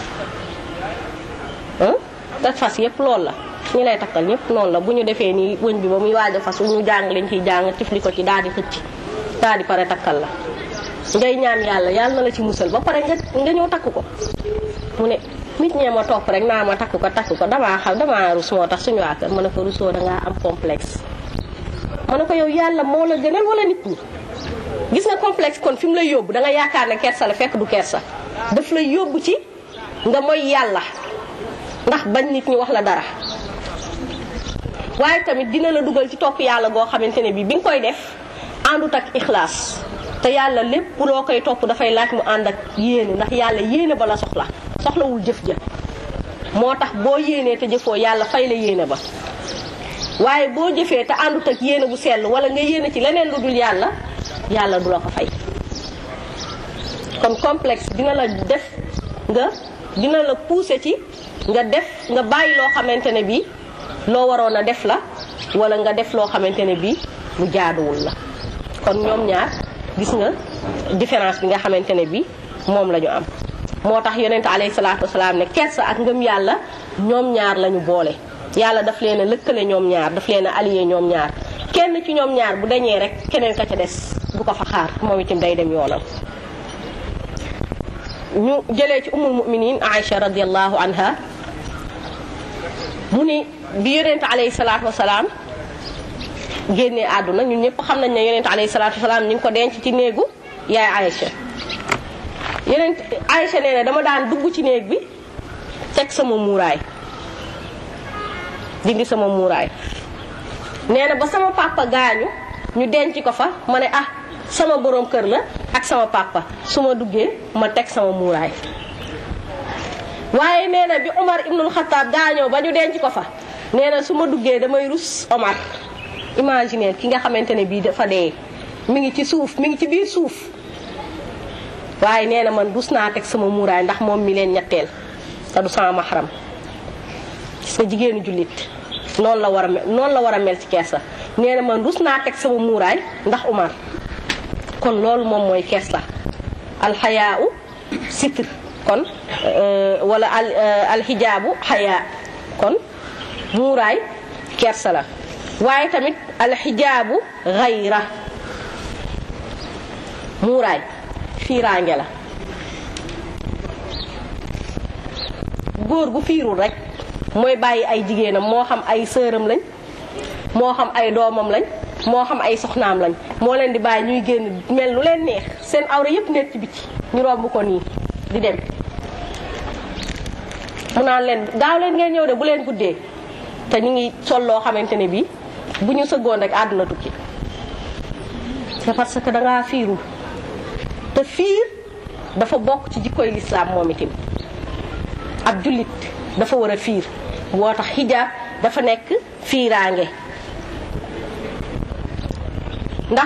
te fas yëpp loolu la ñi lay takkal ñëpp noonu la bu ñu defee nii wëñ bi ba muy waaj a fas bu ñu jàng lañ ciy jàng tifli ko ci daal di xëcc daal di pare takkal la ngay ñaan yàlla yàlla na la ci musal ba pare nga nga ñëw takk ko mu ne nit ñee ma topp rek naa ma takk ko takk ko damaa xam damaa rus moo tax suñu waa kër ma ne ko rusoo dangaa am complexe ma ne ko yow yàlla moo la gënal wala nit ñi gis nga complexe kon fi mu lay yóbbu da nga yaakaar ne kersa la fekk du kersa daf lay yóbbu ci nga moy yàlla ndax bañ nit ñi wax la dara waaye tamit dina la dugal ci topp yàlla goo xamante ne bii bi nga koy def àndut ak ixlaas te yàlla lépp loo koy topp dafay laaj mu ànd ak yéene ndax yàlla yéene ba la soxla soxlawul jëf ja moo tax boo yéenee te jëfoo yàlla fay la yéene ba waaye boo jëfee te àndut ak yéene bu sell wala nga yéene ci leneen lu dul yàlla yàlla du la ko fay kon complexe dina la def nga dina la pousser ci nga def nga bàyyi loo xamante ne bii loo waroon a def la wala nga def loo xamante ne bii lu jaaduwul la kon ñoom ñaar gis nga différence bi nga xamante ne bii moom la ñu am moo tax yonente alayhi salaatu wasalaam ne kersa ak ngëm yàlla ñoom ñaar lañu boole yàlla daf leen a lëkkale ñoom ñaar daf leen a allié ñoom ñaar kenn ci ñoom ñaar bu dañee rek keneen ka ca des bu ko fa xaar moom itam day dem yoonam ñu jëlee ci umul muminin Aïcha radiallahu anha mu ni bi yonent alayhi salaatu wasalaam génnee àdduna ñun ñëpp xam nañ ne yonent alayhi salaatu wasalaam ñu ngi ko denc ci néegu yaay Aïcha yonent Aïcha nee na dama daan dugg ci néeg bi teg sama muuraay dindi sama muuraay nee na ba sama papa gaañu ñu denc ko fa ma ne ah sama borom kër la ak sama papa su ma duggee ma teg sama muuraay waaye nee na bi Omar ibnul Xataab gaañoo ba ñu denc ko fa nee na su ma duggee damay rus Omar imaginer ki nga xamante ne bii dafa dee mi ngi ci suuf mi ngi ci biir suuf waaye nee na man rus naa teg sama muuraay ndax moom mi leen ñetteel te du sama maxaram sa jigéenu jullit noonu la war a mel noonu la war a mel ci kees la nee na man rus naa teg sama muuraay ndax Umar kon loolu moom mooy kees la alxayaa u sitr kon wala al alxijaabu xayaa kon muuraay kersa la waaye tamit alxijaabu xayra muuraay fiiraange la góor gu fiirul rek mooy bàyyi ay jigéenam moo xam ay sëram lañ moo xam ay doomam lañ moo xam ay soxnaam lañ moo leen di bàyyi ñuy génn mel lu leen neex seen awra yépp nekk ci biti ñu romb ko nii di dem mu naan leen gaaw leen ngeen ñëw de bu leen guddee te ñu ngi sol loo xamante ne bii bu ñu sëggoon rek àdduna tukki c'est parce que dangaa fiirul te fiir dafa bokk ci jikkoy lislaam moom itam ab jullit dafa war a fiir boo tax xijaab dafa nekk fiiraange ndax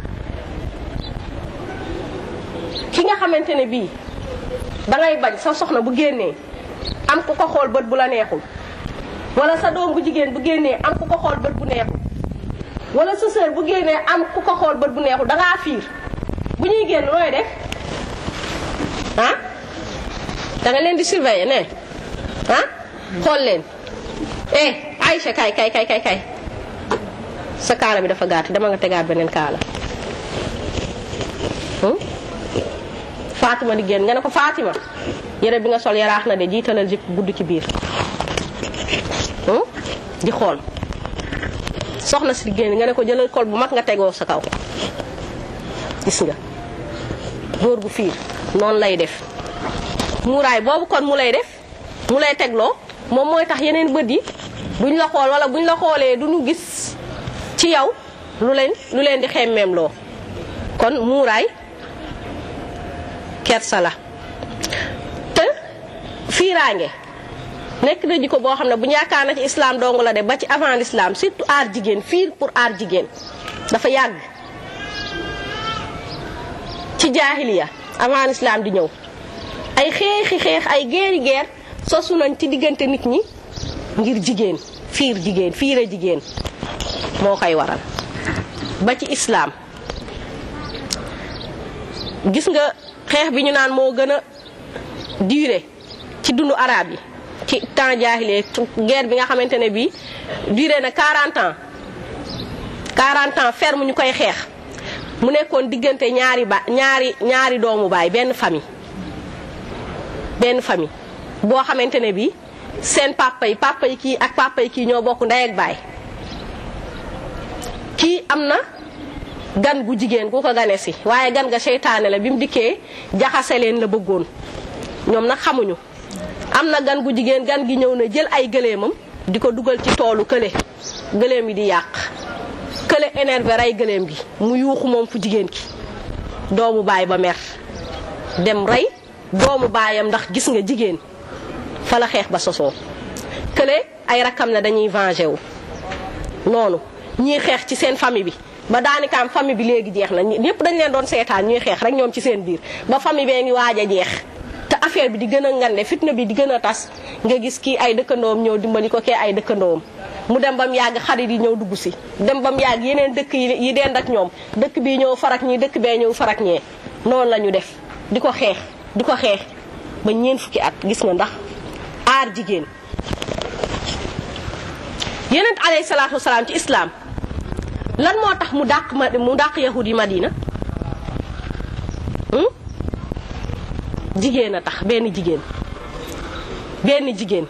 ki nga xamante ne bii dangay bañ sa soxna bu génnee am ku ko xool bët bu la neexul wala sa doom bu jigéen bu génnee am ku ko xool bët bu neexul wala sa sœur bu génnee am ku ko xool bët bu neexul dangaa fiir bu ñuy génn nooy def ah da nga leen di surveiller ne ah xool leen eh Aïcha kay kay kay kay kay sa kaala bi dafa gàtt dama nga tegaat beneen kaala Fatima di génn nga ne ko Fatima yére bi nga sol yaraax na de jiitalal jip gudd ci biir di xool soxna si génn nga ne ko jëlal kol bu mag nga tegoo sa kaw gis nga góor gu fiir noonu lay def muuraay boobu kon mu lay def mu lay tegloo moom mooy tax yeneen bët yi buñ la xool wala buñ la xoolee du ñu gis ci yow lu leen lu leen di xemmeem loo kon muuraay kersa la te fiiraange nekk na jikko boo xam ne bu ñu yaakaar na ci islam dong la de ba ci avant l'islam surtout aar jigéen fiir pour aar jigéen dafa yàgg ci jaahiliya avant l'islam di ñëw ay xeexi xeex ay guerre guerre sosu nañ ci diggante nit ñi ngir jigéen fiir jigéen fiire jigéen moo koy waral ba ci islam gis nga xeex bi ñu naan moo gën a duré ci dundu arabe yi ci temps jaahiliya guerre bi nga xamante ne bii duré na 40 ans 40 ans ferme ñu koy xeex mu nekkoon diggante ñaari ba ñaari ñaari doomu baay benn famille benn famille boo xamante ne bii seen papa yi papa yi kii ak papa yi kii ñoo bokk ndey ak baay kii am na gan gu jigéen gu ko gane si waaye gan ga seytaane la bi mu dikkee jaxase leen la bëggoon ñoom nag xamuñu am na gan gu jigéen gan gi ñëw na jël ay gëléemam di ko dugal ci toolu kële gëléem yi di yàq kële énervé rey gëléem gi mu yuuxu moom fu jigéen ki doomu baay ba mer dem rey doomu baayam ndax gis nga jigéen fa la xeex ba sosoo kële ay rakkam ne dañuy venger wu noonu ñii xeex ci seen famille bi ba daanikaam famille bi léegi jeex na ñëpp dañ leen doon seetaan ñuy xeex rek ñoom ci seen biir ba famille bee ngi waaj a jeex te affaire bi di gën a ngande fitna bi di gën a tas nga gis kii ay dëkkandoom ñëw dimbali ko kee ay dëkkandoom mu dem ba mu yàgg xarit yi ñëw dugg si dem ba mu yàgg yeneen dëkk yi dend ak ñoom dëkk bii ñëw farak ñii dëkk bee ñëw farak ñee noonu la ñu def di ko xeex di ko xeex ba ñeen fukki at gis nga ndax aar jigéen yonent alayhi salaatu wasalaam ci islam lan moo tax mu dàq ma mu dàq yahud yi madina jigéen a tax benn jigéen benn jigéen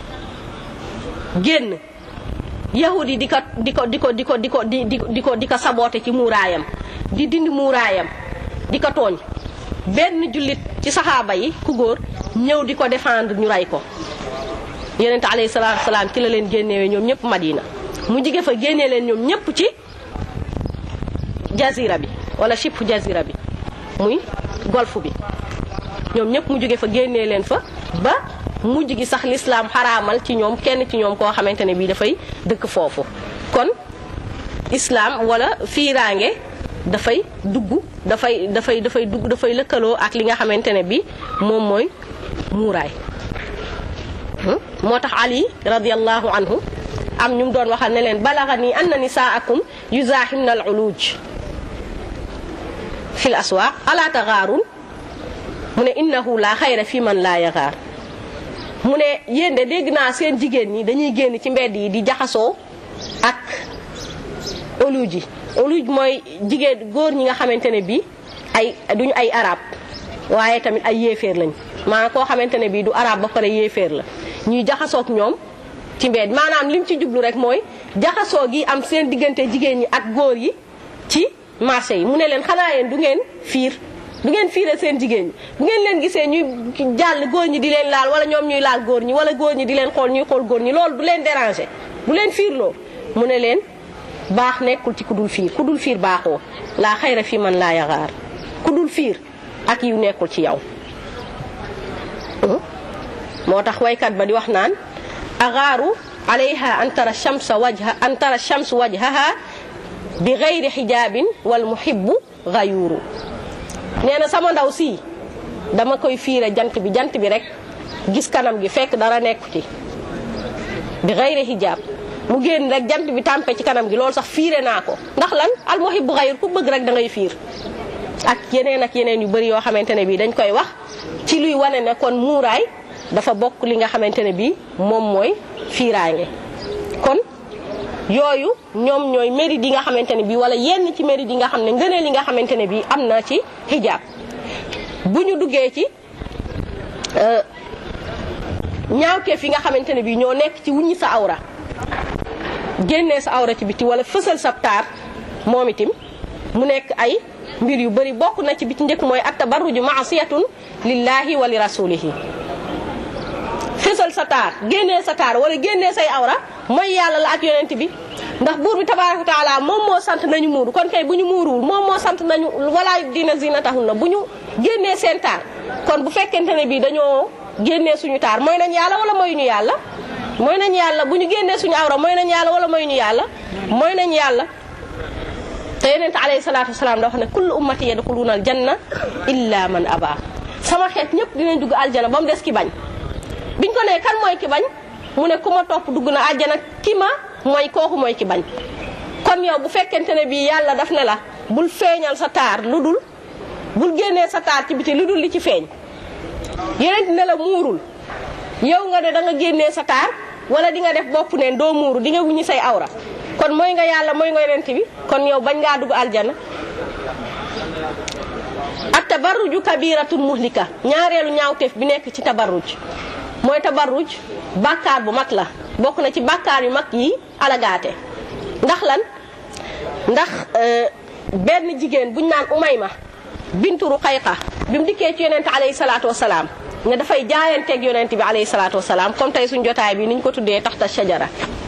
génn yahud yi di ko di ko di ko di ko di ko di di di ko di ko saboote ci muuraayam di dindi muuraayam di ko tooñ benn jullit ci saxaaba yi ku góor ñëw di ko défendre ñu rey ko yonente alayhi salaatu salaam ci la leen génnewee ñoom ñëpp madina mu jige fa génnee leen ñoom ñëpp ci jazira bi wala chipp jazira bi muy golfe bi ñoom ñëpp mu jóge fa génnee leen fa ba mujj gi sax lislaam xaraamal ci ñoom kenn ci ñoom koo xamante ne bii dafay dëkk foofu kon islaam wala fiiraange dafay dugg dafay dafay dafay dugg dafay lëkkaloo ak li nga xamante ne bi moom mooy muuraay moo tax ali radiallahu anhu am ñu doon waxal ne leen balaga nii anna nisaakum yuzaahimna al uluj fi l aswaaq ala taxaarun mu ne innahu la xayra fi man laa yaxaar mu ne yéen de dégg naa seen jigéen ñi dañuy génn ci mbedd yi di jaxasoo ak uluj yi uluj mooy jigéen góor ñi nga xamante ne bii ay duñu ay arab waaye tamit ay yéeféer lañ maanaam koo xamante ne bii du arab ba pare yéeféer la ñuy jaxasoog ñoom ci mbedd maanaam lim ci jublu rek mooy jaxasoo gi am seen diggante jigéen ñi ak góor yi ci marché yi mu ne leen xanaa yéen du ngeen fiir du ngeen fiire seen jigéen ñi bu ngeen leen gisee ñuy jàll góor ñi di leen laal wala ñoom ñuy laal góor ñi wala góor ñi di leen xool ñuy xool góor ñi loolu du leen déranger du leen fiirloo mu ne leen baax nekkul ci ku dul fiir ku dul fiir baaxoo laa xayra fi man laa yaxaar ku dul fiir ak yu nekkul ci yow moo tax waykat ba di wax naan agaaru alayha an tara shamsa wajha an tara shamsu wajhaha bi gayri xijaabin wal muhibbu gayuuru nee na sama ndaw si dama koy fiire jant bi jant bi rek gis kanam gi fekk dara nekku ci bi gayri xijaab mu génn rek jant bi tàmpe ci kanam gi loolu sax fiire naa ko ndax lan al muhibbu gayur ku bëgg rek da ngay fiir ak yeneen ak yeneen yu bëri yoo xamante ne bii dañ koy wax ci luy wane ne kon muuraay dafa bokk li nga xamante ne bii moom mooy fiiraange kon yooyu ñoom ñooy mérite yi nga xamante ne bii wala yenn ci mérite yi nga xam ne ngëneel yi nga xamante ne bii am na ci hijab bu ñu duggee ci ñaawteef yi nga xamante ne bii ñoo nekk ci wuññi sa awra génnee sa awra ci biti wala fësal sa taar moom itim mu nekk ay mbir yu bëri bokk na ci bi ci njëkk mooy at tabarruju maasiyatun lillahi wa li rasulihi fësal sa taar génnee sa taar wala génnee say awra mooy yàlla la ak yonent bi ndax buur bi tabaraka wa taala moom moo sant nañu muuru kon kay bu ñu muuruwul moom moo sant nañu walaa dina zinatahunna bu ñu génnee seen taar kon bu fekkente ne bii dañoo génnee suñu taar mooy nañ yàlla wala mooy ñu yàlla mooy nañ yàlla bu ñu génnee suñu awra mooy nañ yàlla wala mooy ñu yàlla mooy nañ yàlla te yonent alayhi salaatu wasalaam da wax ne kullu ummati yadxuluuna al janna illa man aba sama xeet ñëpp dinañ dugg aljana ba mu des ki bañ biñ ko nee kan mooy ki bañ mu ne ku ma topp dugg na aljana ki ma mooy kooku mooy ki bañ kon yow bu fekkente ne bii yàlla daf ne la bul feeñal sa taar lu dul bul génnee sa taar ci biti lu dul li ci feeñ yonent ne la muurul yow nga ne da nga génnee sa taar wala di nga def bopp neen doo muuru di nga wuññi say awra kon mooy nga yàlla mooy nga yonent bi kon yow bañ ngaa dugg aljana ak tabarruju kabiratun muhlika ñaareelu ñaawteef bi nekk ci tabarruj mooy tabarruj bàkkaar bu mag la bokk na ci bàkkaar yu mag yi alagaate ndax lan ndax benn jigéen buñ naan umayma bintu ruqayqa bi mu dikkee ci yonent alayhi salaatu wasalaam nga dafay jaayanteeg yonent bi alayhi salaatu wasalaam comme tey suñ jotaay bi niñ ko tuddee taxta shajara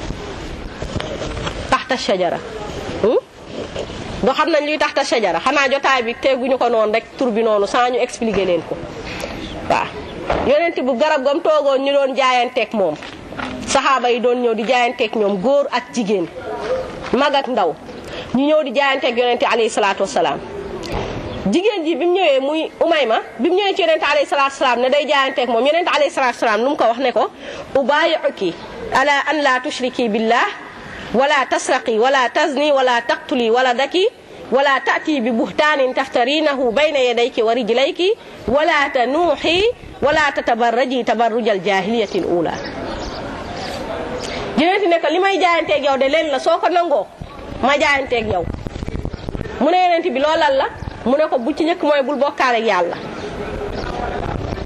taxta shajara do xam nañ luy taxta shajara xanaa jotaay bi teguñu ko noonu rek tur bi noonu sans ñu expliquer leen ko waaw yonent bu garab gam toogoon ñu doon jaayanteeg moom saxaaba yi doon ñëw di jaayanteeg ñoom góor ak jigéen mag ak ndaw ñu ñëw di jaayanteeg yonent alayhi salaatu wasalaam jigéen ji bi mu ñëwee muy umayma bi mu ñëwee ci yonent alayhi salaatu wasalaam ne day jaayanteeg moom yonent alayhi salaatu wasalaam lu mu ko wax ne ko ubaayi'uki ala an la tushriki billah wala tasraqi wala tazni wala taqtuli wala daki wala taati bi buhtaanin taftarinahu bayna yadayki wa rijlayki wala tanuuxi wala tatabarraji tabarrujal jahiliyati l ula yonent ne ko li may jaayanteeg yow de leen la soo ko nangoo ma jaayanteeg yow mu ne yonent bi loolal la mu ne ko bu ci njëkk mooy bul bokkaale ak yàlla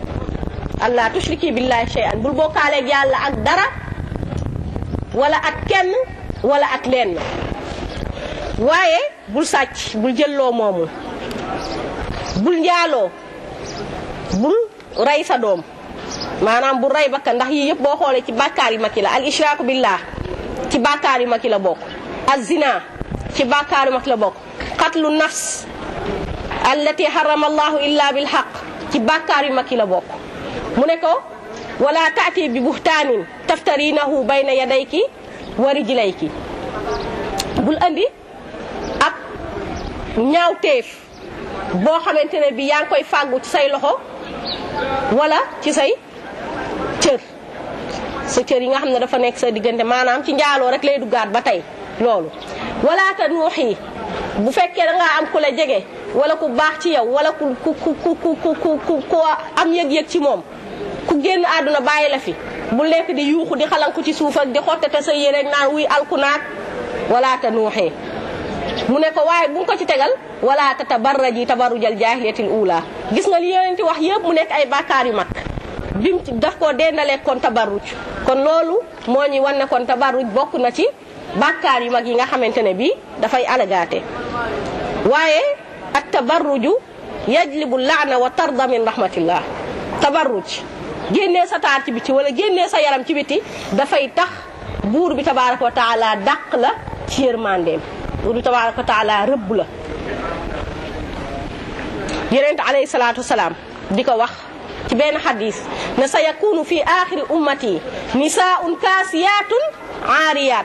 allah tushriki billahi shay'an bul bokkaaleeg yàlla ak dara wala ak kenn wala ak lenn waaye bul sàcc bul jëlloo moomu bul njaaloo bul rey sa doom maanaam bul rey bakkan ndax yii yëpp boo xoolee ci bàkkaar yu mag yi la al ishraaku billah ci bàkkaar yu mag yi la bokk al zina ci bàkkaar yu mag la bokk qatlu nafs allati harrama allahu illa bil haqq ci bàkkaar yu mag yi la bokk mu ne ko wala taati bi buhtaanin taftarinahu bayna yadayki wa rijlayki bul andi ab ñaawteef boo xamante ne bi yaa ngi koy fàggu ci say loxo wala ci say cër sa cër yi nga xam ne dafa nekk sa diggante maanaam ci njaaloo rek lay duggaat ba tey loolu wala ta nuuxi bu fekkee da ngaa am ku la jege wala ku baax ci yow wala ku ku ku ku ku ku ku am yëg-yëg ci moom ku génn àdduna bàyyi la fi bu lekk di yuuxu di xalanku ci suuf ak di xottate sa yére naan wuy alkunaat wala ta nuuxee mu ne ko waaye bu nga ko ci tegal wala ta tabarraji tabarrujal jaahiliyatil ula gis nga li yonenti wax yëpp mu nekk ay bàkkaar yu mag bim ci daf koo dendalee kon tabarruj kon loolu moo ñuy wan ne kon tabarruj bokk na ci bàkkaar yu mag yi nga xamante ne bii dafay alagaate waaye ak tabarruju yajlibu laana wa tarda min rahmatillah tabarruj génnee sa taar ci biti wala génnee sa yaram ci biti dafay tax buur bi tabaraka wa taala dàq la ci yërmandeem buur bi tabaraka wa taala rëbb la yonent alayhi salaatu wasalaam di ko wax ci benn xadis ne sa yakunu fi axiri ummati nisaun kaasiyaatun aariyaat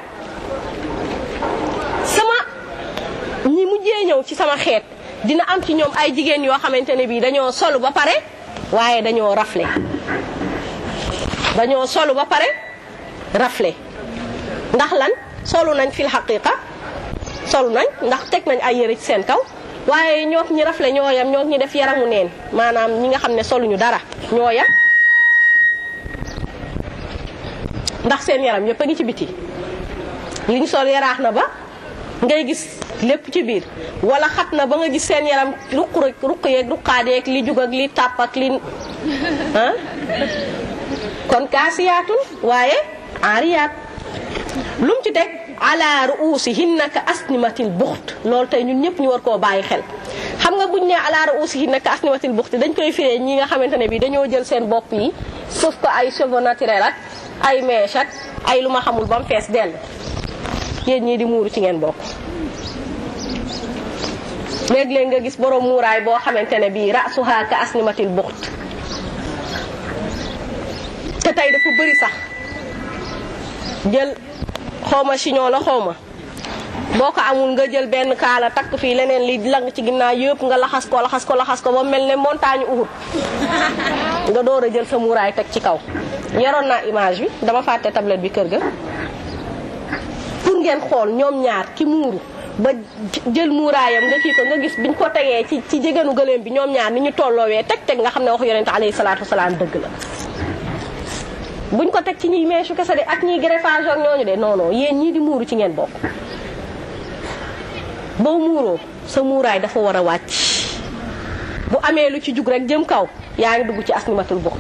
sama ñi mujjee ñëw ci sama xeet dina am ci ñoom ay jigéen yoo xamante ne bii dañoo solu ba pare waaye dañoo rafle dañoo solu ba pare rafle ndax lan solu nañ fil xaqiqa solu nañ ndax teg nañ ay yëre ci seen kaw waaye ñook ñi rafle ñoo yam ñook ñi def yaramu neen maanaam ñi nga xam ne soluñu dara ñoo yam ndax seen yaram yëpp a ngi ci biti liñ sol yaraax na ba ngay gis lépp ci biir wala xat na ba nga gis seen yaram ruq rek ruq yeeg ruqaadeeg li jug ak li tàpp ak li ah kon kaasiyaatun waaye aariyaat lum ci teg ala ruusihinna ka asnimatil buxt loolu tey ñun ñëpp ñu war koo bàyyi xel xam nga buñ ne ala ruusihinna ka asnimatil buxt dañ koy firee ñi nga xamante ne bi dañoo jël seen bopp yi sauf ko ay cheveux naturel ak ay mèche ak ay lu ma xamul ba mu fees dell yéen ñii di muuru ci ngeen bokk léeg-léeg nga gis borom muuraay boo xamante ne bii rasuha ka asnimatil buxt te tey dafa bëri sax jël xawma chignon la xawma boo ko amul nga jël benn kaala takk fii leneen li lang ci ginnaaw yëpp nga laxas ko laxas ko laxas ko ba mel ne montagne Uhud nga door a jël sa muuraay teg ci kaw yoroon naa image bi dama fàtte tablette bi kër ga pour ngeen xool ñoom ñaar ki muuru ba jël muuraayam nga kii ko nga gis biñ ko tegee ci ci jegenu gëléem bi ñoom ñaar ni ñu tolloowee teg teg nga xam ne wax yonente alayhi salaatu wasalaam dëgg la buñ ko teg ci ñiy meesu kese de ak ñiy greffage ak ñooñu de non non yéen ñii di muuru ci ngeen bokk boo muuroo sa muuraay dafa war a wàcc bu amee lu ci jug rek jëm kaw yaa ngi dugg ci asnimatul buxt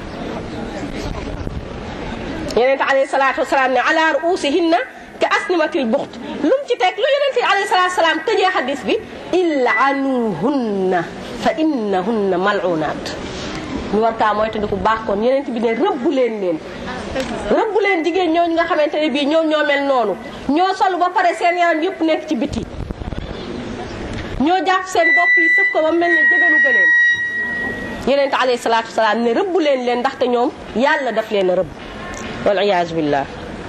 yonente alayhi salaatu wasalaam ne ala ruusihinna ka asnimatil buxt lu mu ci teg lu yonente alayhi salaatu wasalaam tëjee xadis bi illaanuhunna fa innahunna mal'unaat ñu war kaa mooy te di ko baax kon yeneen bi ne rëbbu leen leen rëbbu leen jigéen ñooñu nga xamante ne bii ñoom ñoo mel noonu ñoo solu ba pare seen yaram yëpp nekk ci biti ñoo jàpp seen bopp yi sëf ko ba mel ne jëganu gëleen yeneen alayhi salaatu wasalaam ne rëbbu leen leen ndaxte ñoom yàlla daf leen a rëbb wal iyaazu billah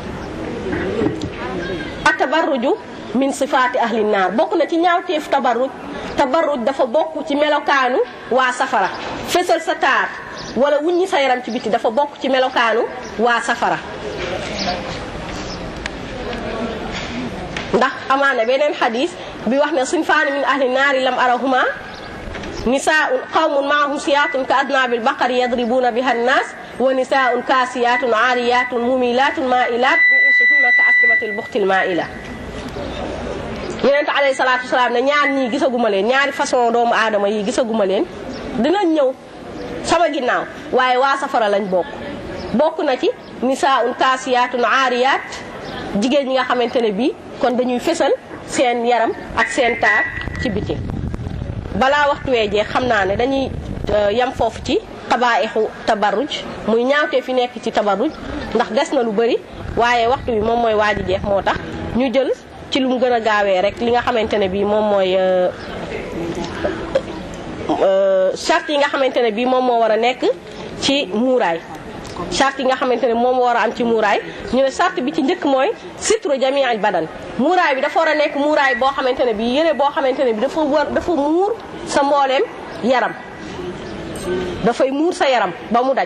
atabarruju min sifaati ahli naar bokk na ci ñaawteef tabarruj tabarruj dafa bokk ci melokaanu waa safara fësal sa taar wala wuññi sa yaram ci biti dafa bokk ci melokaanu waa safara ndax amaana beneen xadis bi wax ne suñ faani min ahli naari lam arahuma nisaun qawmun maahum siyaatun ka adnaabil baqari yadribuuna biha nnaas wa nisaun kaasiyaatun aariyaatun mumilaatun mailaat ruusuhunna ka aslimatil buxtil maila yonent alayhi salaatu wasalaam ne ñaar ñii gisaguma leen ñaari façon doomu aadama yi gisaguma leen dinañ ñëw sama ginnaaw waaye waa safara lañ bokk bokk na ci nisaun kaasiyaatun aariyaat jigéen ñi nga xamante ne bii kon dañuy fésal seen yaram ak seen taar ci biti balaa waxtu wee jeex xam naa ne dañuy yam foofu ci xabaayixu tabarruj muy ñaawtee fi nekk ci tabarruj ndax des na lu bëri waaye waxtu bi moom mooy waaji jeex moo tax ñu jël ci lu mu gën a gaawee rek li nga xamante ne bii moom mooy charte yi nga xamante ne bii moom moo war a nekk ci muuraay charte yi nga xamante ne moom war a am ci muuraay ñu ne charte bi ci njëkk mooy sitru jami al badan muuraay bi dafa war a nekk muuraay boo xamante ne bii yére boo xamante ne bi dafa war dafa muur sa mbooleem yaram dafay muur sa yaram ba mu daj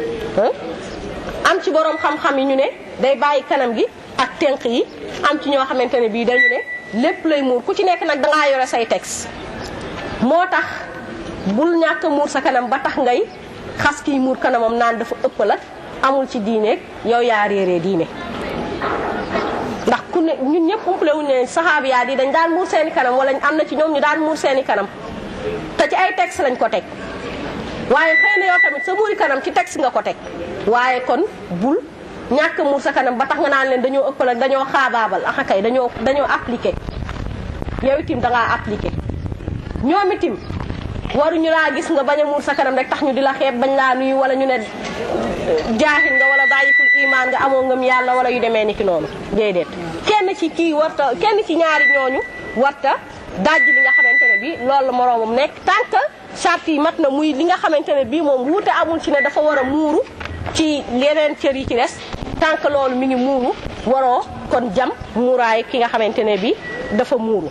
am ci borom xam-xam yi ñu ne day bàyyi kanam gi ak tenq yi am ci ñoo xamante ne bii dañu ne lépp lay muur ku ci nekk nag dangaa yore say texte moo tax bul ñàkk a muur sa kanam ba tax ngay xas kiy muur kanamam naan dafa ëppal ak amul ci diine yow yaa réeree diine ndax ku ne ñun ñëpp umpale wuñ ne saxaab yaa di dañ daan muur seeni kanam wala am na ci ñoom ñu daan muur seeni kanam te ci ay texte lañ ko teg waaye xëy na yow tamit sa muuri kanam ci texte nga ko teg waaye kon bul ñàkk muur sa kanam ba tax nga naan leen dañoo ëppal ak dañoo xaabaabal axa kay dañoo dañoo appliqué yow itim dangaa appliqué ñoom itim waruñu laa gis nga bañ a muur sa kanam rek tax ñu di la xeeb bañ laa nuyu wala ñu ne jaaxil nga wala daayiful imaan nga amoo ngëm yàlla wala yu demee ni ki noonu déedéet kenn ci kii warta kenn ci ñaari ñooñu warta dajj li nga xamante ne bi loolu la moroomam nekk tant que charte yi mat na muy li nga xamante ne bii moom wuute amul ci ne dafa war a muuru ci yeneen cër yi ci des tant que loolu mi ngi muuru waroo kon jam muuraay ki nga xamante ne bi dafa muuru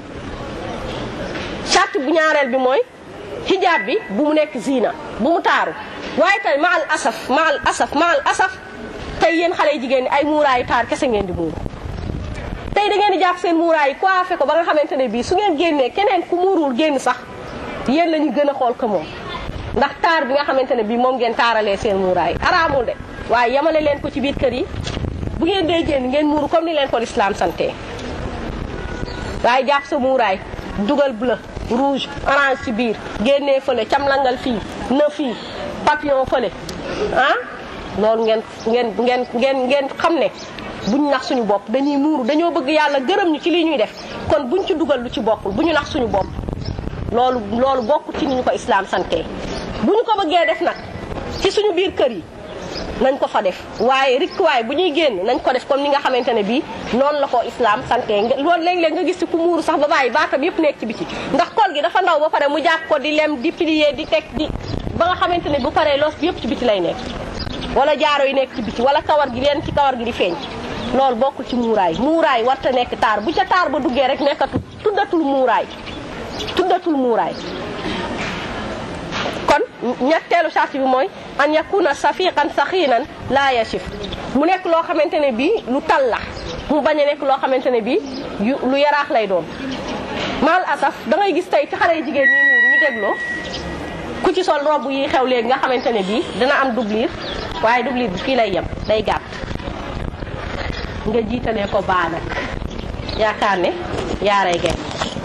charte bu ñaareel bi mooy hijab bi bu mu nekk zina bu mu taaru waaye tey ma al asaf ma al asaf ma al asaf tey yéen xale jigéen ñi ay muuraayu taar kese ngeen di muuru tey da ngeen di jàpp seen muuraay yi coiffé ko ba nga xamante ne bii su ngeen génnee keneen ku muuruwul génn sax yéen la ñu gën a xool ko moom ndax taar bi nga xamante ne bii moom ngeen taaralee seen muuraay araamul de waaye yamale leen ko ci biir kër yi bu ngeen dee génn ngeen muuru comme ni leen ko lislaam sante waaye jàpp sa muuraay dugal bleu rouge orange ci biir génnee fële camlangal fii na fii papillon fële ah loolu ngeen ngeen ngeen ngeen ngeen xam ne buñ nax suñu bopp dañuy muuru dañoo bëgg yàlla gërëm ñu ci li ñuy def kon buñ ci dugal lu ci bokkul bu ñu nax suñu bopp loolu loolu bokkul ci ni ñu ko islaam sante bu ñu ko bëggee def nag ci suñu biir kër yi nañ ko fa def waaye rikk waaye bu ñuy génn nañ ko def comme ni nga xamante ne bii noonu la ko islam sante loolu léeg-léeg nga gis ci ku muuru sax ba bàyyi baatam yëpp nekk ci biti ndax kol gi dafa ndaw ba pare mu jàpp ko di lem di plier di teg di ba nga xamante ne bu paree loos bi yëpp ci biti lay nekk wala jaaro yi nekk ci biti wala kawar gi leen ci kawar gi di feeñ loolu bokkul ci muuraay muuraay warta nekk taar bu ca taar ba duggee rek nekkatu tuddatul muuraay tuddatul muuraay kon ñetteelu charte bi mooy an yakuna safiqan saxiinan laa yasif mu nekk loo xamante ne bii lu tal la mu bañ a nekk loo xamante ne bii lu yaraax lay doon mal asaf da ngay gis tey ci xale yu jigéen ñi muuru ñu dégloo ku ci sol robb yi xew léegi nga xamante ne bii dina am doublure waaye doublure bi fii lay yem day gàtt nga jiitalee ko baa nag yaakaar ne yaaray gay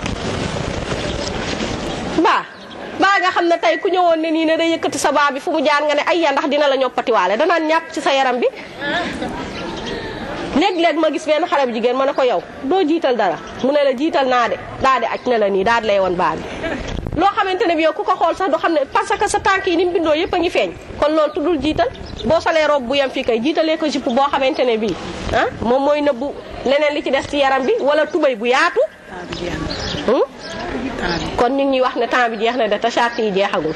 baa baa nga xam ne tey ku ñëwoon ne nii ne day yëkkati sa baa bi fu mu jaar nga ne ay ya ndax dina la ñoppatiwaale danaan ñàpp ci sa yaram bi léeg-léeg ma gis benn xale bu jigéen ma ne ko yow doo jiital dara mu ne la jiital naa de daa di aj ne la nii daa di lay woon baa bi loo xamante ne bi yow ku ko xool sax du xam ne parce que sa tànk yi ni mu bindoo yëpp a ngi feeñ kon loolu tuddul jiital boo solee robe bu yem fii kay jiitalee ko jupe boo xamante ne bii ah moom mooy nëbbu leneen li ci des ci yaram bi wala tubay bu yaatu kon ñu ngi ñuy wax ne temps bi jeex na de te charte yi jeexagul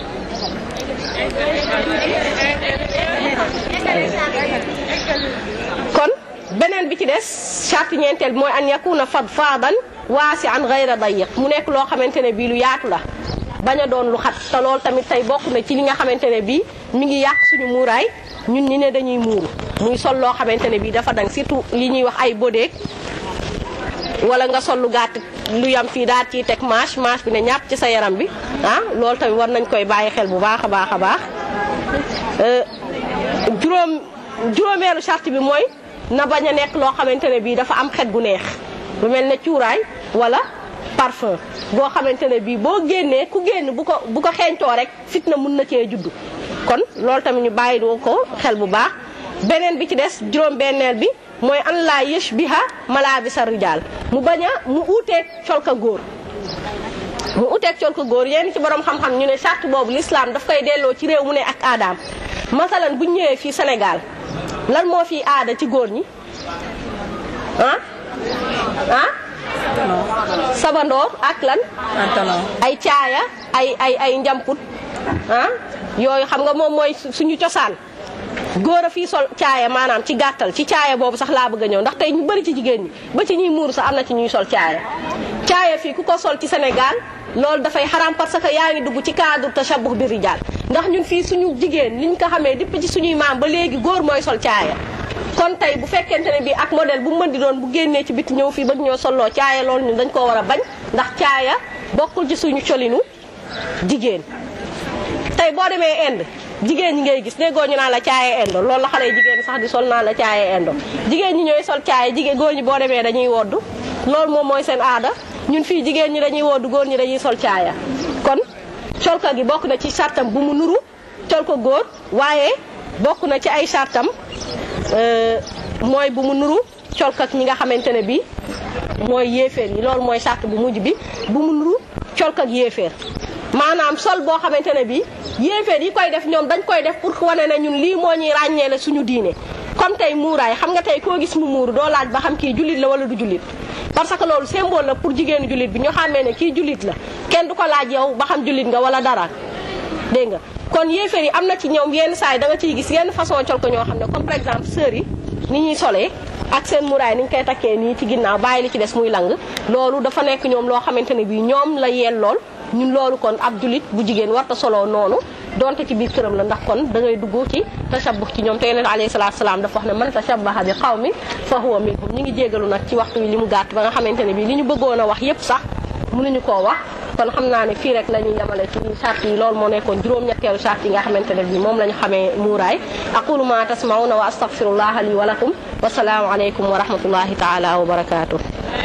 kon beneen bi ci des charte ñeenteel bi mooy an yakuna fadfadan waasi an gayra dayiq mu nekk loo xamante ne bii lu yaatu la bañ a doon lu xat te loolu tamit tey bokk na ci li nga xamante ne bii mi ngi yàq suñu muuraay ñun ñi ne dañuy muuru muy sol loo xamante ne bii dafa dang surtout li ñuy wax ay bodeeg wala nga sol lu gàtt lu yam fii daal ciy teg manche manche bi ne ñàpp ci sa yaram bi ah loolu tamit war nañ koy bàyyi xel bu baax a baax a baax juróom juróomeelu charte bi mooy na bañ a nekk loo xamante ne bii dafa am xet gu neex lu mel ne cuuraay wala parfum boo xamante ne bii boo génnee ku génn bu ko bu ko xeeñtoo rek fitna mun na cee juddu kon loolu tamit ñu bàyyi doo ko xel bu baax beneen bi ci des juróom-benneel bi mooy an laa yashbiha malaabisa rijaal mu bañ a mu uuteeg colka góor mu uuteeg colka góor yenn ci borom xam-xam ñu ne charte boobu l'islam daf koy delloo ci réew mu ne ak aadaam masalan bu ñu ñëwee fii Sénégal lan moo fi aada ci góor ñi ah ah sabandoor ak lan ay caaya ay ay ay njamput ah yooyu xam nga moom mooy suñu cosaan góor a fii sol caaya maanaam ci gàttal ci caaya boobu sax laa bëgg a ñëw ndax tey ñu bëri ci jigéen ñi ba ci ñuy muuru sax am na ci ñuy sol caaya caaya fii ku ko sol ci Sénégal loolu dafay xaram parce que yaa ngi dugg ci cadre tashabbuh bi rijaal ndax ñun fii suñu jigéen liñ ko xamee dipp ci suñuy maam ba léegi góor mooy sol caaya kon tey bu fekkente ne bii ak modèle bu mën di doon bu génnee ci biti ñëw fii ba ñoo solloo caaya loolu ñun dañ koo war a bañ ndax caaya bokkul ci suñu colinu jigéen tey boo demee Inde jigéen ñi ngay gis déggoo ñu naan la caaya indo loolu la xale jigéen sax di sol naan la caaya indo jigéen ñi ñooy sol caaya jigéen góor ñi boo demee dañuy woddu loolu moom mooy seen aada ñun fii jigéen ñi dañuy woddu góor ñi dañuy sol caaya kon colka gi bokk na ci sartam bu mu nuru colka góor waaye bokk na ci ay sartam mooy bu mu nuru colka ñi nga xamante ne bi mooy yéeféer yi loolu mooy sart bu mujj bi bu mu nuru colka yéeféer maanaam sol boo xamante ne bi yéeféer yi koy def ñoom dañ koy def pour wane ne ñun lii moo ñuy ràññee la suñu diine comme tey muuraay xam nga tey koo gis mu muuru doo laaj ba xam kii jullit la wala du jullit parce que loolu symbole la pour jigéenu jullit bi ñu xàmmee ne kii jullit la kenn du ko laaj yow ba xam jullit nga wala dara dégg nga kon yéeféer yi am na ci ñoom yenn saa yi da nga ciy gis yenn façon col ko ñoo xam ne comme par exemple sœurs yi ni ñuy solee ak seen muraay ni ñu koy takkee nii ci ginnaaw bàyyi li ci des muy lang loolu dafa nekk ñoom loo xamante ne bii ñoom la yeel lool ñun loolu kon ab julit bu jigéen warta soloo noonu donte ci biir këram la ndax kon da ngay dugg ci tashabbux ci ñoom te yeneen alayhi salaatu salaam dafa wax ne man tashabbaha bi qawmin fa huwa minhum ñu ngi jégalu nag ci waxtu wi li mu gàtt ba nga xamante ne bii li ñu bëggoon a wax yépp sax mënuñu koo wax kon xam naa ne fii rek la ñuy yemale ci charte yi loolu moo nekkoon juróom-ñetteelu charte yi nga xamante ne bii moom la ñu xamee muuraay aqulu ma tasmauna wa astaghfirullaha li wa lakum wa salaamu aleykum wa rahmatullahi taala wa barakatuh